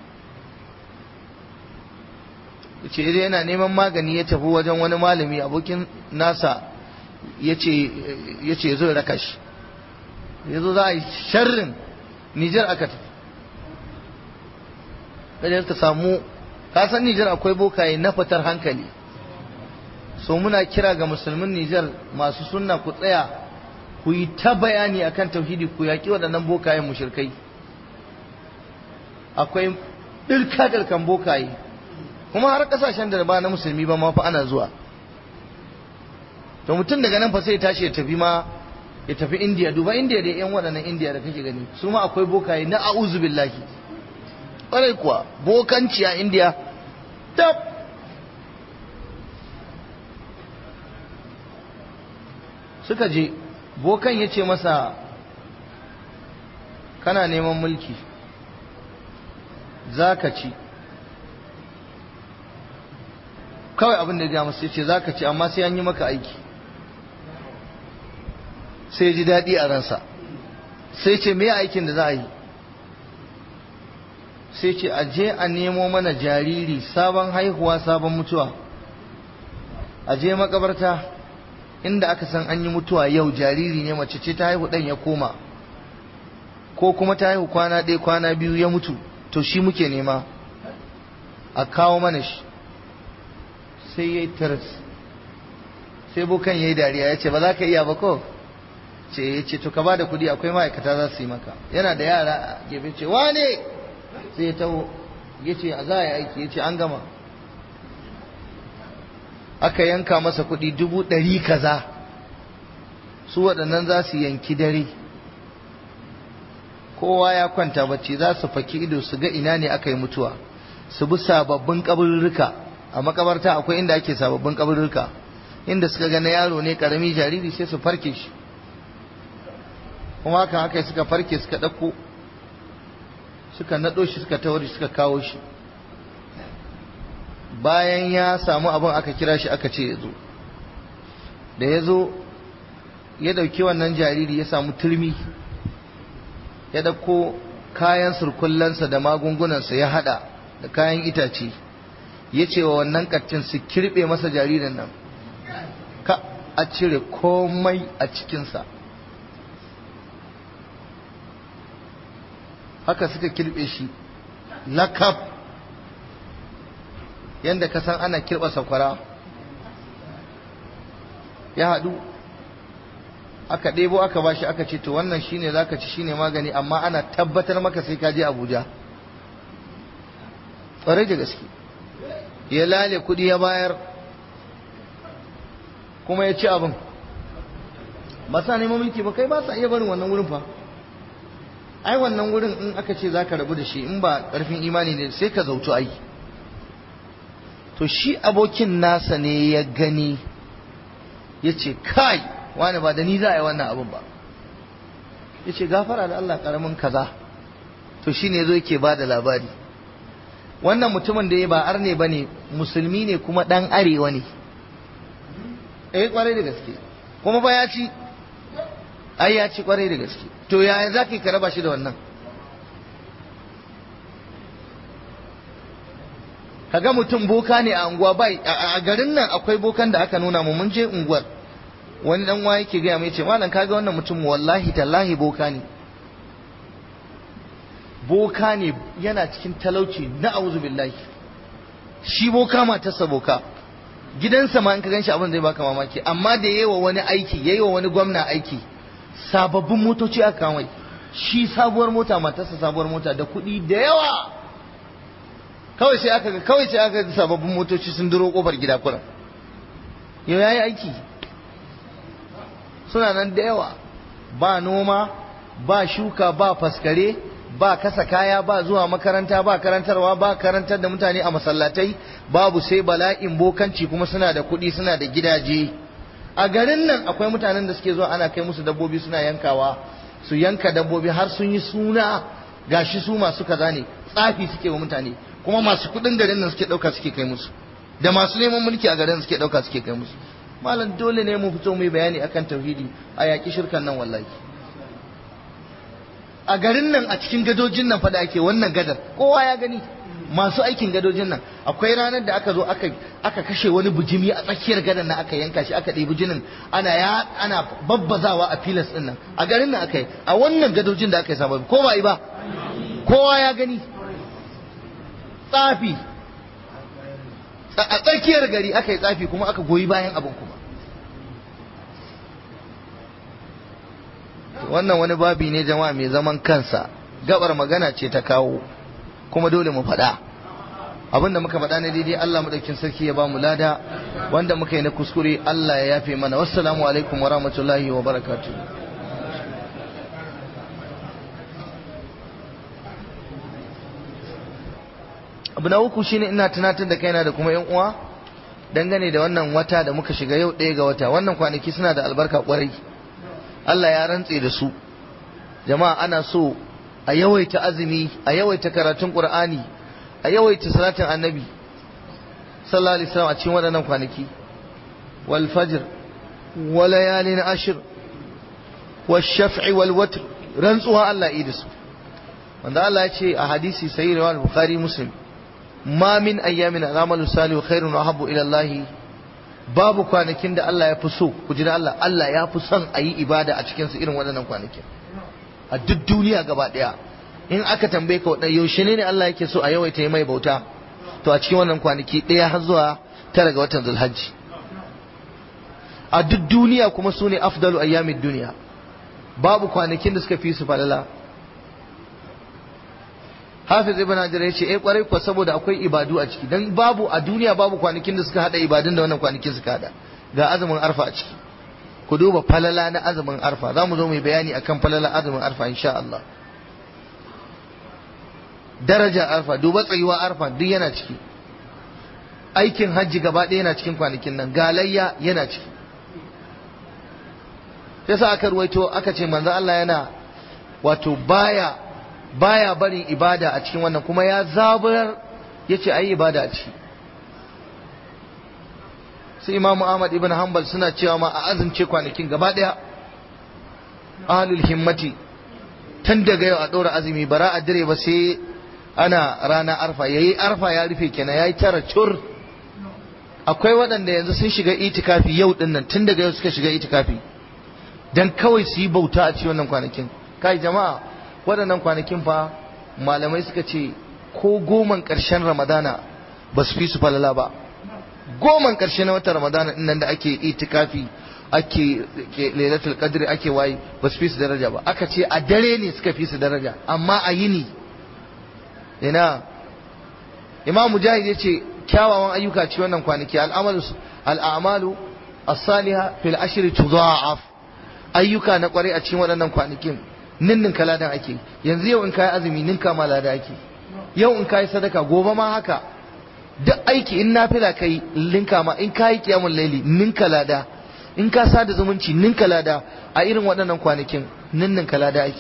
ya ce yana neman magani ya tafi wajen wani malami abokin nasa ya ce zo raka shi ya zo za a yi sharrin nijar aka tafi kajar ta samu kasan nijar akwai bokaye na fitar hankali so muna kira ga musulmin Nijar masu sunna ku tsaya ku yi ta bayani akan tauhidi ku yaƙi waɗannan bokayen mushrikai akwai ɗirka ɗirkan bokaye kuma har ƙasashen da ba na musulmi ba ma fa ana zuwa to mutum daga nan fa sai tashi ya tafi ma ya tafi indiya duba indiya da yan waɗannan indiya da kake gani su ma akwai bokaye na a'uzu billahi ƙwarai kuwa bokanci a indiya tab suka je bokan ya ce masa kana neman mulki za ka ci kawai abin da ya masu ya ce za ka ci amma sai an yi maka aiki sai ji daɗi a ransa sai ce me aikin da za a yi sai ce a je a nemo mana jariri sabon haihuwa sabon mutuwa a je makabarta inda aka san an yi mutuwa yau jariri ne mace ce ta haihu ɗan ya koma ko kuma ta haihu kwana ɗaya kwana biyu ya mutu to shi muke nema a kawo mana shi sai ya yi taras sai bukan ya yi dariya ya ce ba za ka iya ba ko ce ya ce to ka ba da kuɗi akwai ma'aikata za su yi maka yana da yara a gefe ce wane sai ya taho ya ce a za a yi aiki ya ce an gama aka yanka masa kuɗi dubu ɗari kaza su waɗannan za su yanki dare kowa ya kwanta bacci za su faki ido su ga ina ne aka yi mutuwa su bi sababbin kaburruka a makabarta akwai inda ake sababbin kaburruka inda suka ga na yaro ne karami jariri sai su farke shi kuma haka haka suka farke suka ɗauko suka naɗo shi suka tawari suka kawo shi bayan ya samu abin aka kira shi aka ce ya zo da ya zo ya ɗauki wannan jariri ya samu turmi ya ɗauko kayan surkullansa da magungunansa ya haɗa da kayan itace ya ce wa wannan ƙaccin su kirɓe masa jaririn nan ka a cire komai a cikinsa haka suka kirɓe shi lakab yadda ka san ana kirɓa sakwara ya haɗu aka ɗebo aka bashi aka ce to wannan shine zaka ci shine magani amma ana tabbatar maka sai ka je Abuja ƙwarai da gaske ya lale kuɗi ya bayar kuma ya ci abin ba sa neman mulki ba kai ba sa iya barin wannan wurin fa ai wannan wurin in aka ce zaka rabu da shi in ba ƙarfin imani ne sai ka zautu ai to shi abokin nasa ne ya gani ya ce kai wani ba da ni za a yi wannan abin ba ya ce gafara da Allah karamin kaza to shi ne zo yake ba da labari wannan mutumin da ya ba arne ba ne musulmi ne kuma ɗan arewa ne eh kwarai da gaske kuma ba ya ci ai ya ci kwarai da gaske to yaya za ka raba shi da wannan kaga mutum boka ne a unguwa bai a garin nan akwai bokan da aka nuna mu mun je unguwar wani dan waye yake gaya mai ce malam kaga wannan mutum wallahi tallahi boka ne boka ne yana cikin talauci na auzu billahi shi boka matarsa boka gidansa ma in ka ganshi abin zai baka mamaki amma da yayi wa wani aiki yayi wa wani gwamna aiki sababbin motoci aka kawai shi sabuwar mota matarsa sabuwar mota da kuɗi da yawa kawai sai aka kawai sai aka sababbin motoci sun duro kofar gida kuran yau yayi aiki suna nan da yawa ba noma ba shuka ba faskare ba kasa kaya ba zuwa makaranta ba karantarwa ba karantar da mutane a masallatai babu sai bala'in bokanci kuma suna da kuɗi suna da gidaje a garin nan akwai mutanen da suke zuwa ana kai musu dabbobi suna yankawa su yanka dabbobi har sun yi suna gashi su masu kaza ne tsafi suke wa mutane kuma masu kuɗin garin nan suke ɗauka suke kai musu da masu neman mulki a garin suke ɗauka suke kai musu malam dole ne mu fito mu bayani akan tauhidi a yaƙi shirkan nan wallahi a garin nan a cikin gadojin nan fa da ake wannan gadar kowa ya gani masu aikin gadojin nan akwai ranar da aka zo aka aka kashe wani bujimi a tsakiyar gadar nan aka yanka shi aka ɗebi jinin ana ya ana babbazawa a filas din nan a garin nan aka yi a wannan gadojin da aka yi sabon ko ba yi ba kowa ya gani tsafi a tsakiyar gari aka yi tsafi kuma aka goyi bayan abin kuma wannan wani babi ne jama'a mai zaman kansa gabar magana ce ta kawo kuma dole mu faɗa abinda muka faɗa na daidai Allah madaukin sarki ya ba mu lada wanda muka yi na kuskure Allah ya yafe mana wassalamu alaikum wa rahmatullahi wa barakatuh abu na uku shine ina tunatar da kaina da kuma yan uwa dangane da wannan wata da muka shiga yau ɗaya ga wata wannan kwanaki suna da albarka kwarai Allah ya rantse da su jama'a ana so a yawaita azumi a yawaita karatun qur'ani a yawaita salatin annabi sallallahu alaihi wasallam a cikin waɗannan kwanaki wal fajr wa layalin ashr wa shaf'i wal watr rantsuwa Allah yi da su wanda Allah ya ce a hadisi sahih riwayat bukhari muslim ma min ayyamin al'amalu salihu khairun wa habbu ila Allah babu kwanakin da Allah ya fi so ku ji da Allah Allah ya fi son a yi ibada a cikin su irin waɗannan kwanakin a duk duniya gaba ɗaya in aka tambaye ka waɗanda yaushe ne Allah yake so a yawaita yi mai bauta to a cikin wannan kwanaki ɗaya har zuwa tara ga watan zulhajji a duk duniya kuma su ne afdalu ayyamin duniya babu kwanakin da suka fi su falala hafiz ibn hajar ya ce eh kwarai kuwa saboda akwai ibadu a ciki dan babu a duniya babu kwanakin da suka hada ibadun da wannan kwanakin suka hada ga azumin arfa a ciki ku duba falala na azumin arfa za mu zo mai bayani akan falala azumin arfa insha Allah daraja arfa duba tsayuwa arfa duk yana ciki aikin hajji gaba ɗaya yana cikin kwanakin nan galayya yana ciki yasa aka ruwaito aka ce manzo Allah yana wato baya baya barin ibada a cikin wannan kuma ya zabar yace ayi ibada a ciki sai imamu ahmad ibn hanbal suna cewa ma a azumce kwanakin gaba daya ahlul himmati tun daga yau a ɗora azumi bara a dire ba sai ana rana arfa yayi arfa ya rufe kenan yayi tara cur akwai waɗanda yanzu sun shiga itikafi yau din nan tun daga yau suka shiga itikafi dan kawai su yi bauta a cikin wannan kwanakin kai jama'a waɗannan kwanakin fa malamai suka ce ko goman ƙarshen ramadana ba su fi su falala ba goman ƙarshe na watan ramadana din nan da ake itikafi ake lailatul qadri ake waye ba su fi su daraja ba aka ce a dare ne suka fi su daraja amma a yini ina imam mujahid ya ce kyawawan ayyuka ci wannan kwanaki al'amalu al'amalu as-saliha fil ashri tudha'af ayyuka na kwarai a cikin waɗannan kwanakin ninnin kaladan ake yanzu yau in kai azumi ninka ma lada ake yau in kai sadaka gobe ma haka duk aiki in nafila kai linka ma in kai kiyamul laili ninka lada in ka sada zumunci ninka lada a irin waɗannan kwanakin ninnin lada ake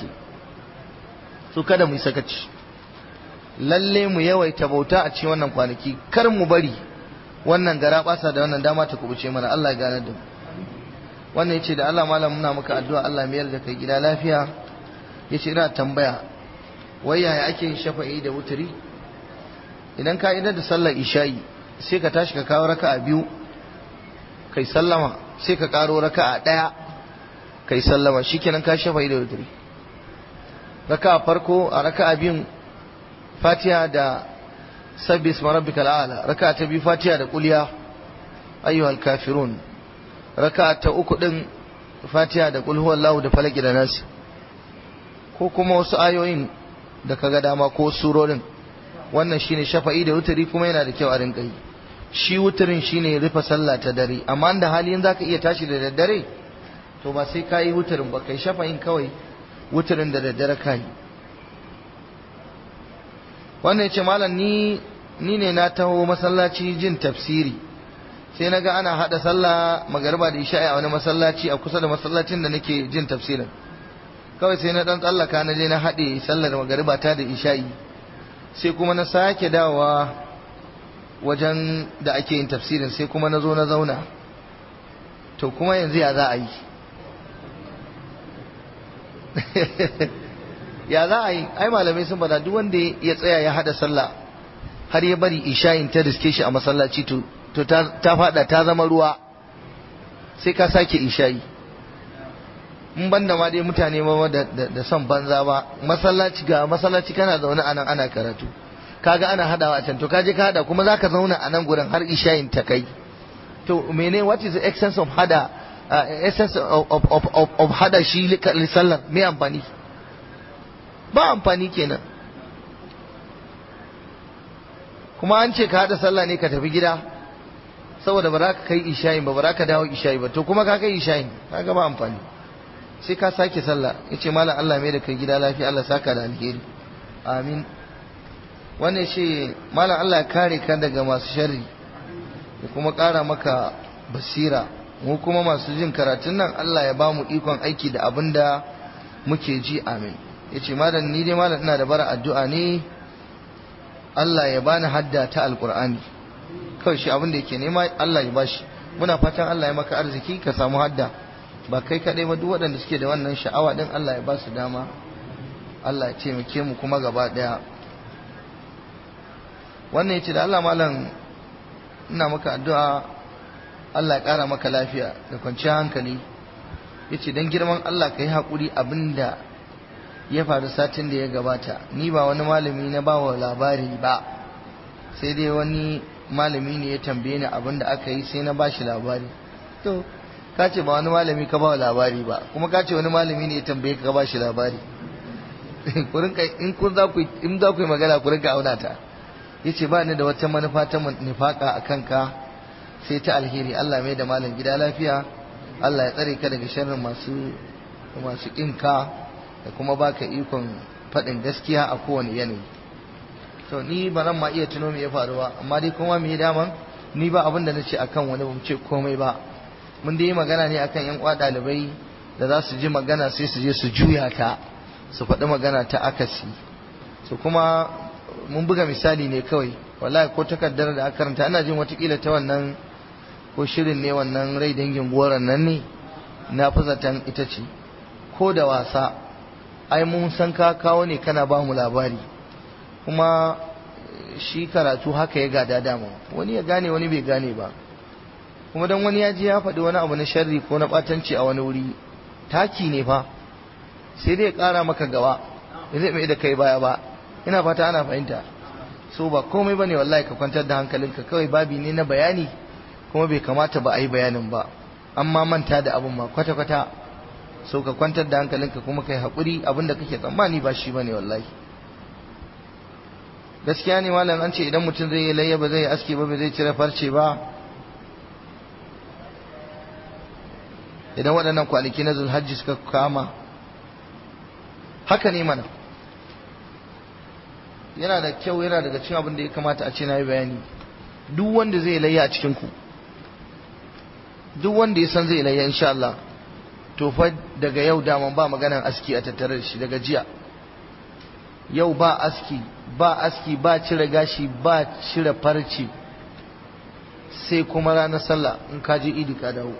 so kada mu yi sakaci lalle mu yawaita bauta a cikin wannan kwanaki kar mu bari wannan gara basa da wannan dama ta kubuce mana Allah ya gane da mu wannan yace da Allah malam muna maka addu'a Allah mayar da kai gida lafiya yace ina tambaya wai yaya ake yin shafa'i da wuturi idan ka idar da sallar isha'i sai ka tashi ka kawo raka'a biyu kai sallama sai ka karo raka'a daya kai sallama shikenan ka shafa'i da wuturi raka'a farko a raka'a biyun fatiha da sabbi isma rabbikal a'la raka'a ta biyu fatiha da kulliya ayyuhal kafirun raka'a ta uku din fatiha da qul huwallahu da falaki da nasi ko kuma wasu ayoyin da kaga dama ko surorin wannan shine shafa'i da wutari kuma yana da kyau a rinka yi shi wutarin shine rufe sallah ta dare amma da hali in zaka iya tashi da daddare to ba sai kayi wutarin ba kai shafa'in kawai wutarin da daddare kai wannan yace malam ni ni ne na taho masallaci jin tafsiri sai naga ana hada sallah magariba da isha'i a wani masallaci a kusa da masallacin da nake jin tafsirin kawai sai na dan tsallaka na je na haɗe sallar magariba ta da isha'i sai kuma na sake dawowa wajen da ake yin tafsirin sai kuma na zo na zauna to kuma yanzu ya za a yi ya za a yi ai malamai sun bada duk wanda ya tsaya ya haɗa sallah har ya bari isha'in ta riske shi a masallaci to ta fada ta zama ruwa sai ka sake isha'i in banda ma dai mutane ma da son banza ba masallaci ga masallaci kana zaune a nan ana karatu kaga ana hadawa a can to kaje ka hada kuma zaka zauna a nan gurin har ishayin ta kai to mene what is the essence of hada uh, essence of, of, of, of, of hada shi sallar me amfani ba amfani kenan kuma an ce ka hada sallah ne ka tafi gida saboda ba za ka kai ishayin ba ba za ka dawo ishayi ba to kuma ka kai ishayin kaga ba amfani sai ka sake sallah yace malam Allah mai da kai gida lafiya Allah saka da alheri amin wannan ce malam Allah kare ka daga masu sharri ya kuma ƙara maka basira mu kuma masu jin karatun nan Allah ya ba mu ikon aiki da abin da muke ji amin ya ce malam ni dai malam ina da bara addu'a ne Allah ya bani hadda ta alƙur'ani kawai shi abin da yake nema Allah ya bashi muna fatan Allah ya maka arziki ka samu hadda ba kai kaɗai ba duk waɗanda suke da wannan sha'awa ɗin Allah ya ba su dama Allah ya taimake mu kuma gaba ɗaya wannan ya ce da Allah malam ina maka addu'a Allah ya ƙara maka lafiya da kwanciyar hankali ya ce don girman Allah ka yi haƙuri abin da ya faru satin da ya gabata ni ba wani malami na ba wa labari ba sai dai wani malami ne ya tambaye ni abin da aka yi sai na ba shi labari to ka ce ba wani malami ka ba wa labari ba kuma ka ce wani malami ne ya tambaye ka ba shi labari in kun za ku in za ku yi magana ku rinka auna ta yace ba ni da wata manufa ta nifaka a kanka sai ta alheri Allah mai da malam gida lafiya Allah ya tsare ka daga sharrin masu masu kinka da kuma baka ikon faɗin gaskiya a kowane yanayi to ni ba nan ma iya tuno me ya faru ba amma dai kuma me daman ni ba abin da nace akan wani ban ce komai ba mun dai magana ne akan yan kwa dalibai da za su ji magana sai su je su juya ta su faɗi magana ta akasi su kuma mun buga misali ne kawai wallahi ko takardar da aka karanta ana jin watakila ta wannan ko shirin ne wannan rai dangin goron nan ne na fi zaton ita ce ko da wasa ai mun san ka kawo ne kana ba mu labari kuma shi karatu haka ya gada dama wani ya gane wani bai gane ba kuma dan wani ya ji ya faɗi wani abu na sharri ko na ɓatanci a wani wuri taki ne fa sai dai ya ƙara maka gaba da zai mai da kai baya ba ina fata ana fahimta so ba komai bane wallahi ka kwantar da hankalinka kawai babi ne na bayani kuma bai kamata ba a yi bayanin ba amma manta da abun ma kwata-kwata so ka kwantar da hankalinka kuma kai haƙuri abin da kake tsammani ba shi bane wallahi gaskiya ne malam an ce idan mutum zai yi layya ba zai yi aski ba ba zai cire farce ba idan waɗannan kwanaki na zulhajji suka kama haka ne mana yana da kyau yana daga cikin abin da ya kamata a ce na yi bayani duk wanda zai layya a cikinku duk wanda ya san zai layya insha Allah to fa daga yau daman ba maganan aski a tattare da shi daga jiya yau ba aski ba aski ba cire gashi ba cire farce sai kuma ranar sallah in ka je idi ka dawo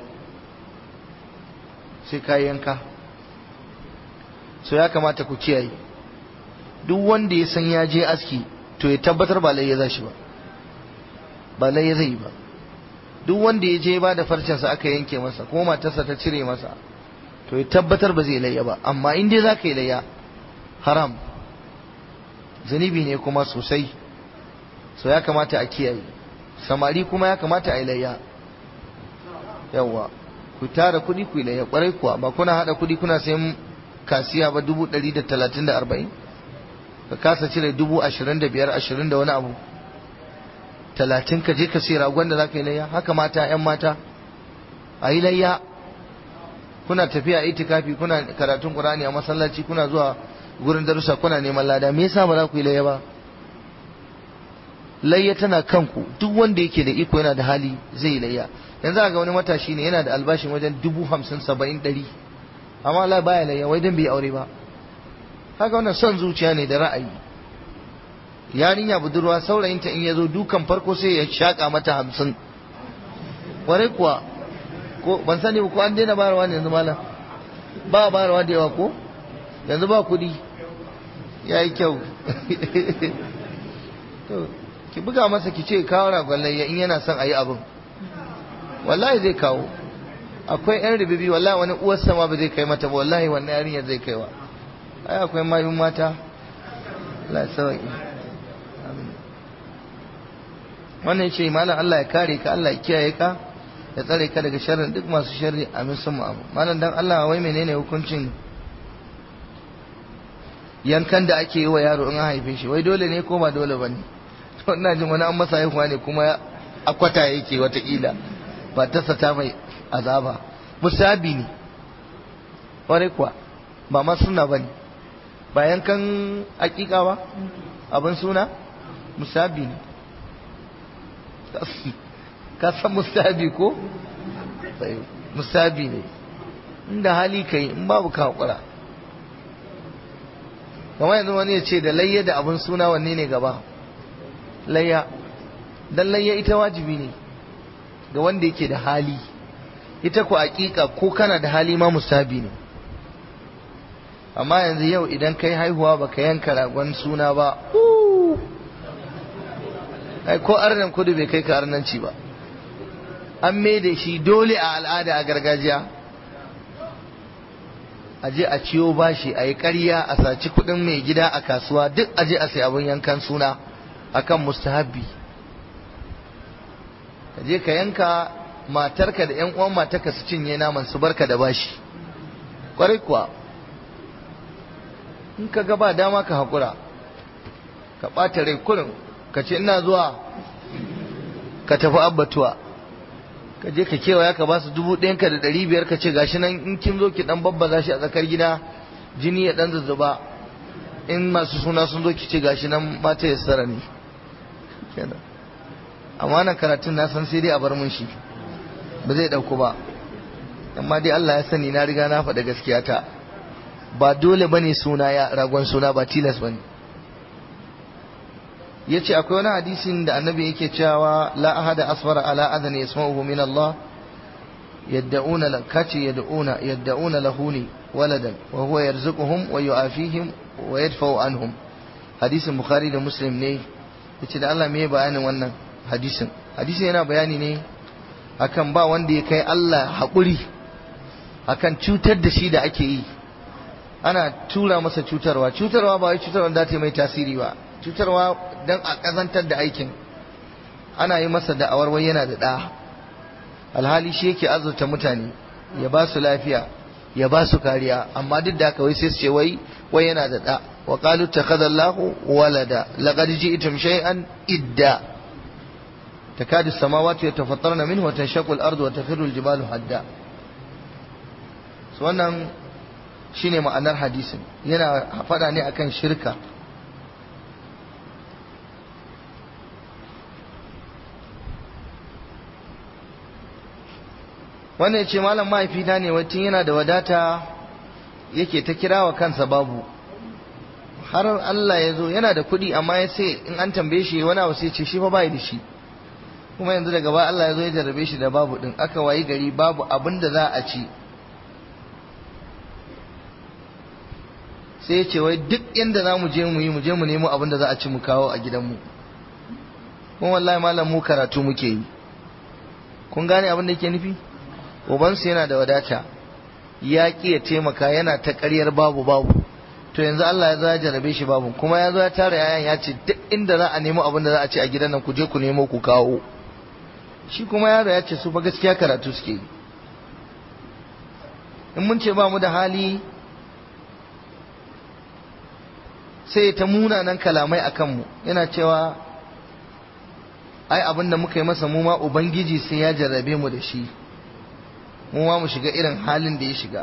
sai ka yanka so ya kamata ku kiyaye duk wanda ya san ya je aski to ya tabbatar ba lai ya zashi ba ba lai ya zai ba duk wanda ya je ba da farcensa aka yanke masa ko matarsa ta cire masa to ya tabbatar ba zai layya ba amma in dai za ka yi layya haram zunubi ne kuma sosai so ya kamata a kiyaye samari kuma ya kamata a yi layya yawwa ku tara kuɗi ku yi layya ƙwarai kuwa ba kuna haɗa kuɗi kuna sayan kasiya ba dubu ɗari da talatin da arba'in ka kasa cire dubu ashirin da biyar ashirin da wani abu talatin ka je ka sai ragon da za ka yi layya haka mata yan mata a yi layya kuna tafiya itikafi kuna karatun qur'ani a masallaci kuna zuwa gurin darussa kuna neman lada me yasa ba za ku yi layya ba layya tana kanku duk wanda yake da iko yana da hali zai yi layya yanzu ga wani matashi ne yana da albashin wajen dubu hamsin saba'in ɗari amma Allah baya layya wai dan bai aure ba haka wannan son zuciya ne da ra'ayi yarinya budurwa saurayinta in ya zo dukan farko sai ya shaƙa mata hamsin warai kuwa ko ban sani ko an daina bayarwa ne yanzu malam ba bayarwa da yawa ko yanzu ba kuɗi ya yi kyau ki buga masa ki ce kawo ragon layya in yana son a yi abin wallahi zai kawo akwai yan ribibi wallahi wani uwar sama ba zai kai mata ba wallahi wannan yarinyar zai kaiwa ai akwai mayun mata Allah ya sauki wannan ce malam Allah ya kare ka Allah ya kiyaye ka ya tsare ka daga sharrin duk masu sharri amin sun mu malam dan Allah wai menene hukuncin yankan da ake yi wa yaro in an haife shi wai dole ne ko ba dole bane to ina jin wani an masa haihuwa ne kuma akwata yake watakila ba ta sata mai azaba musabi ne kwarai kuwa ba ma suna ba ne ba yankan hakika ba abin suna musabi ne ka san mustahabi ko mustahabi ne inda hali ka yi in babu ka haƙura kamar yanzu wani ya ce da layya da abin suna wanne ne gaba layya dan layya ita wajibi ne ga wanda yake da hali ita ku aƙiƙa ko kana da hali ma mustahabi ne amma yanzu yau idan kai haihuwa baka yanka ragon suna ba ai ko arnan kudu bai kai ka arnanci ba an da shi dole a al'ada a gargajiya a je a ciyo bashi a yi ƙarya a saci kuɗin mai gida a kasuwa duk a je a sai abin yankan suna akan mustahabbi ka je ka yanka matarka da yan uwan matarka su cinye naman su barka da bashi kwarai kuwa in ka ga ba dama ka haƙura ka ɓata rai kurin ka ce ina zuwa ka tafi abbatuwa ka je ka kewaya ka ba su dubu ɗayanka da ɗari biyar ka ce gashi nan in kin zo ki ɗan babbaza shi a tsakar gida jini ya ɗan zuzzuba in masu suna sun zo ki ce gashi nan mata ya tsara ne amma nan karatun na san sai dai a bar mun shi ba zai ɗauku ba amma dai Allah ya sani na riga na faɗa gaskiya ta ba dole bane suna ya ragon suna ba tilas bane yace akwai wani hadisin da annabi yake cewa la ahada asfara ala adan yasma'uhu min Allah yad'una lakati yad'una yad'una lahuni waladan wa huwa yarzuquhum wa yu'afihim wa yadfa'u anhum hadisin bukhari da muslim ne yace da Allah me bayanin wannan hadisin hadisin yana bayani ne akan ba wanda ya kai Allah haƙuri akan cutar da shi da ake yi ana tura masa cutarwa cutarwa ba wai cutarwa da ta mai tasiri ba cutarwa don a ƙazantar da aikin ana yi masa da'awar wai yana da ɗa alhali shi yake azurta mutane ya ba su lafiya ya ba su kariya amma duk da haka wai sai su ce wai wai yana da ɗa wa qalu takhadallahu walada laqad ji'tum shay'an idda takadu as-samawati yatafattarna minhu wa tanshaqqu al-ardu wa takhiru al-jibalu hadda so wannan shine ma'anar hadisin yana faɗa ne akan shirka wannan ce malam mahaifina ne wacin yana da wadata yake ta kira wa kansa babu har Allah ya zo yana da kuɗi amma ya ce in an tambaye shi wani abu sai ce shi fa bai da shi kuma yanzu daga ba Allah ya zo ya jarrabe shi da babu din aka wayi gari babu abin da za a ci sai ya ce wai duk inda za mu je mu yi mu je mu nemo abin da za a ci mu kawo a gidanmu kuma wallahi malam mu karatu muke yi kun gane abin da yake nufi ubansu yana da wadata ya ƙi ya taimaka yana ta ƙaryar babu babu to yanzu Allah ya zo ya jarabe shi babu kuma ya zo ya tara yayan ya ce duk inda za a nemo abin da za a ci a gidan nan ku je ku nemo ku kawo shi kuma yaro ya ce su fa gaskiya karatu suke yi in mun ce ba mu da hali sai ta munanan kalamai a kanmu yana cewa ai abin da muka yi masa mu ma ubangiji sai ya jarrabe mu da shi mu ma mu shiga irin halin da ya shiga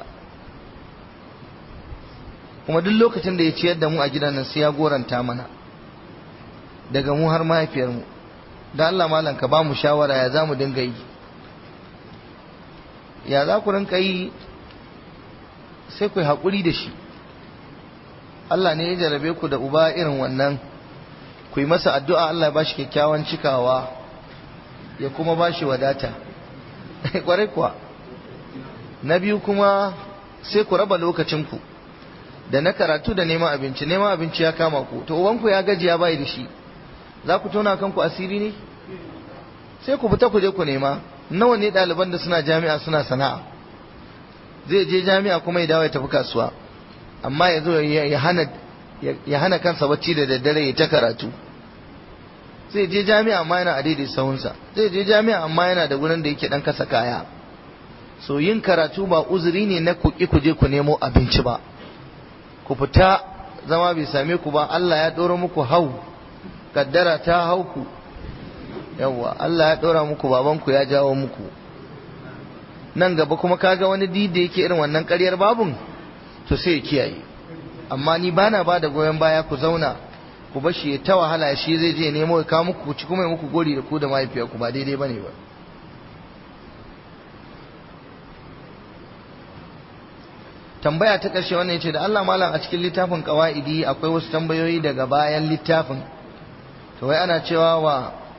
kuma duk lokacin da ya ciyar da mu a gidan nan sai ya goranta mana daga mu har mahaifiyarmu da Allah malam ka ba mu shawara ya za mu dinga yi ya za ku rinka yi sai ku yi haƙuri da shi Allah ne ya jarabe ku da uba irin wannan ku yi masa addu'a Allah ya ba shi kyakkyawan cikawa ya kuma ba shi wadata ƙwarai kuwa na biyu kuma sai ku raba lokacinku da na karatu da neman abinci neman abinci ya kama ku to ubanku ya gaji ya bai da shi za ku tona kanku asiri ne sai ku fita ku je ku nema nawa ne ɗaliban da suna jami'a suna sana'a zai je jami'a kuma ya dawo ya tafi kasuwa amma ya zo ya hana ya hana kansa bacci da daddare ya ta karatu zai je jami'a amma yana a daidai sahunsa zai je jami'a amma yana da gurin da yake dan kasa kaya so yin karatu ba uzuri ne na ku ki ku je ku nemo abinci ba ku fita zama bai same ku ba Allah ya ɗora muku hau kaddara ta hau ku yawwa Allah ya ɗora muku babanku ya jawo muku nan gaba kuma kaga wani dida yake irin wannan ƙaryar babun to sai ya kiyaye amma ni bana ba da goyon baya ku zauna ku bashi ya ta wahala shi zai je nemo ya kawo muku ci kuma ya muku gori da ku da mahaifiyarku ba daidai bane ba tambaya ta ƙarshe wannan yace da Allah malam a cikin littafin qawaidi akwai wasu tambayoyi daga bayan littafin to wai ana cewa wa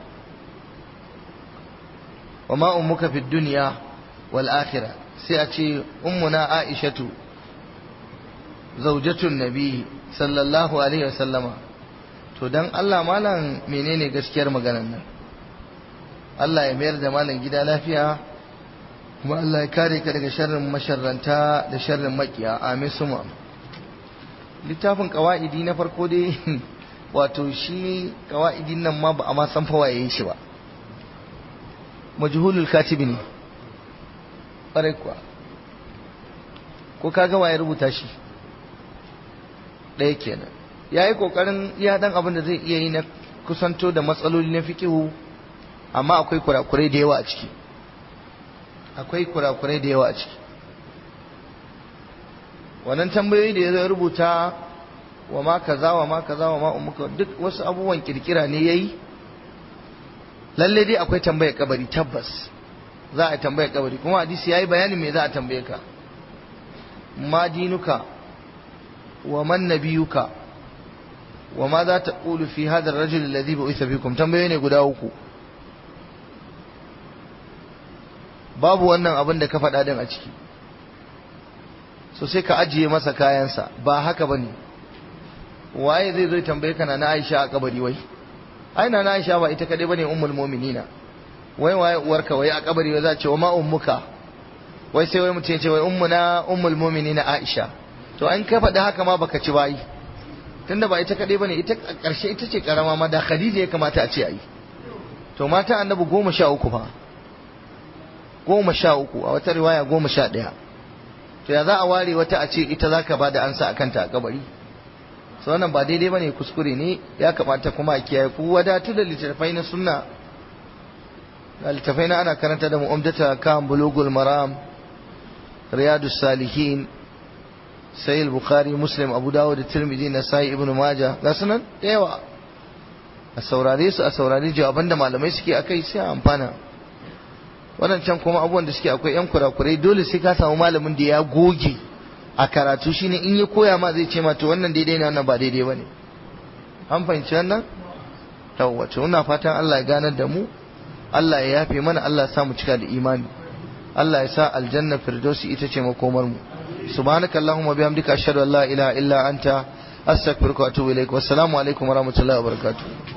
wa ma ummuka fid dunya wal akhirah sai a ce ummuna aishatu zaujatun nabi sallallahu alaihi wasallama to dan Allah malam menene gaskiyar maganar nan Allah ya mayar da malam gida lafiya kuma Allah ya kare ka daga sharrin masharranta da sharrin makiya amin suma littafin qawaidi na farko dai wato shi qawaidin nan ma ba a ma san fa waye shi ba majhulul katibi ne ƙwarai kuwa ko kaga waye rubuta shi ɗaya kenan ya yi ƙoƙarin iya ɗan abin da zai iya yi na kusanto da matsaloli na fikihu amma akwai kurakurai da yawa a ciki akwai kurakurai da yawa a ciki wannan tambayoyi da ya zo rubuta wa ma kaza wa ma kaza wa ma umuka duk wasu abubuwan kirkira ne yayi lalle dai akwai tambayar kabari tabbas za a tambayar kabari kuma hadisi yayi bayanin me za a tambaye ka ma dinuka wa man nabiyuka wa ma za ta qulu fi hadha ar-rajul alladhi bu'itha fikum tambayoyi ne guda uku babu wannan abin da ka faɗa din a ciki so sai ka ajiye masa kayansa ba haka bane waye zai zo tambaye ka na Aisha a kabari wai ai na Aisha ba ita kadai bane ummul mu'minina wai waye uwarka wai a kabari wai za ce wa ma ummuka wai sai wai mutum ya ce wai ummuna ummul mu'minina Aisha to an ka faɗi haka ma baka ci bayi tunda ba ita kadai bane ita karshe ita ce karama ma da Khadija ya kamata a ce ai to mata annabi goma sha uku fa goma sha uku a wata riwaya goma sha ɗaya to ya za a ware wata a ce ita za ka ba da ansa a kanta a kabari so wannan ba daidai ba ne kuskure ne ya kamata kuma a kiyaye ku wadatu da littattafai na sunna da littattafai na ana karanta da mu'amdata kan bulugul maram riyadus salihin sai bukhari muslim abu dawud da tirmidhi na sai ibnu majah ga sunan da yawa a saurare su a saurare jawaban da malamai suke akai sai a amfana waɗancan kuma abubuwan da suke akwai yan kurakurai dole sai ka samu malamin da ya goge a karatu shine in ya koya ma zai ce ma to wannan daidai ne wannan ba daidai bane an fahimci wannan yawwa to ina fatan Allah ya ganar da mu Allah ya yafe mana Allah ya sa mu cika da imani Allah ya sa aljanna firdausi ita ce makomar mu subhanakallahumma bihamdika ashhadu an la ilaha illa anta astaghfiruka wa atubu ilaik wassalamu alaikum warahmatullahi wabarakatuh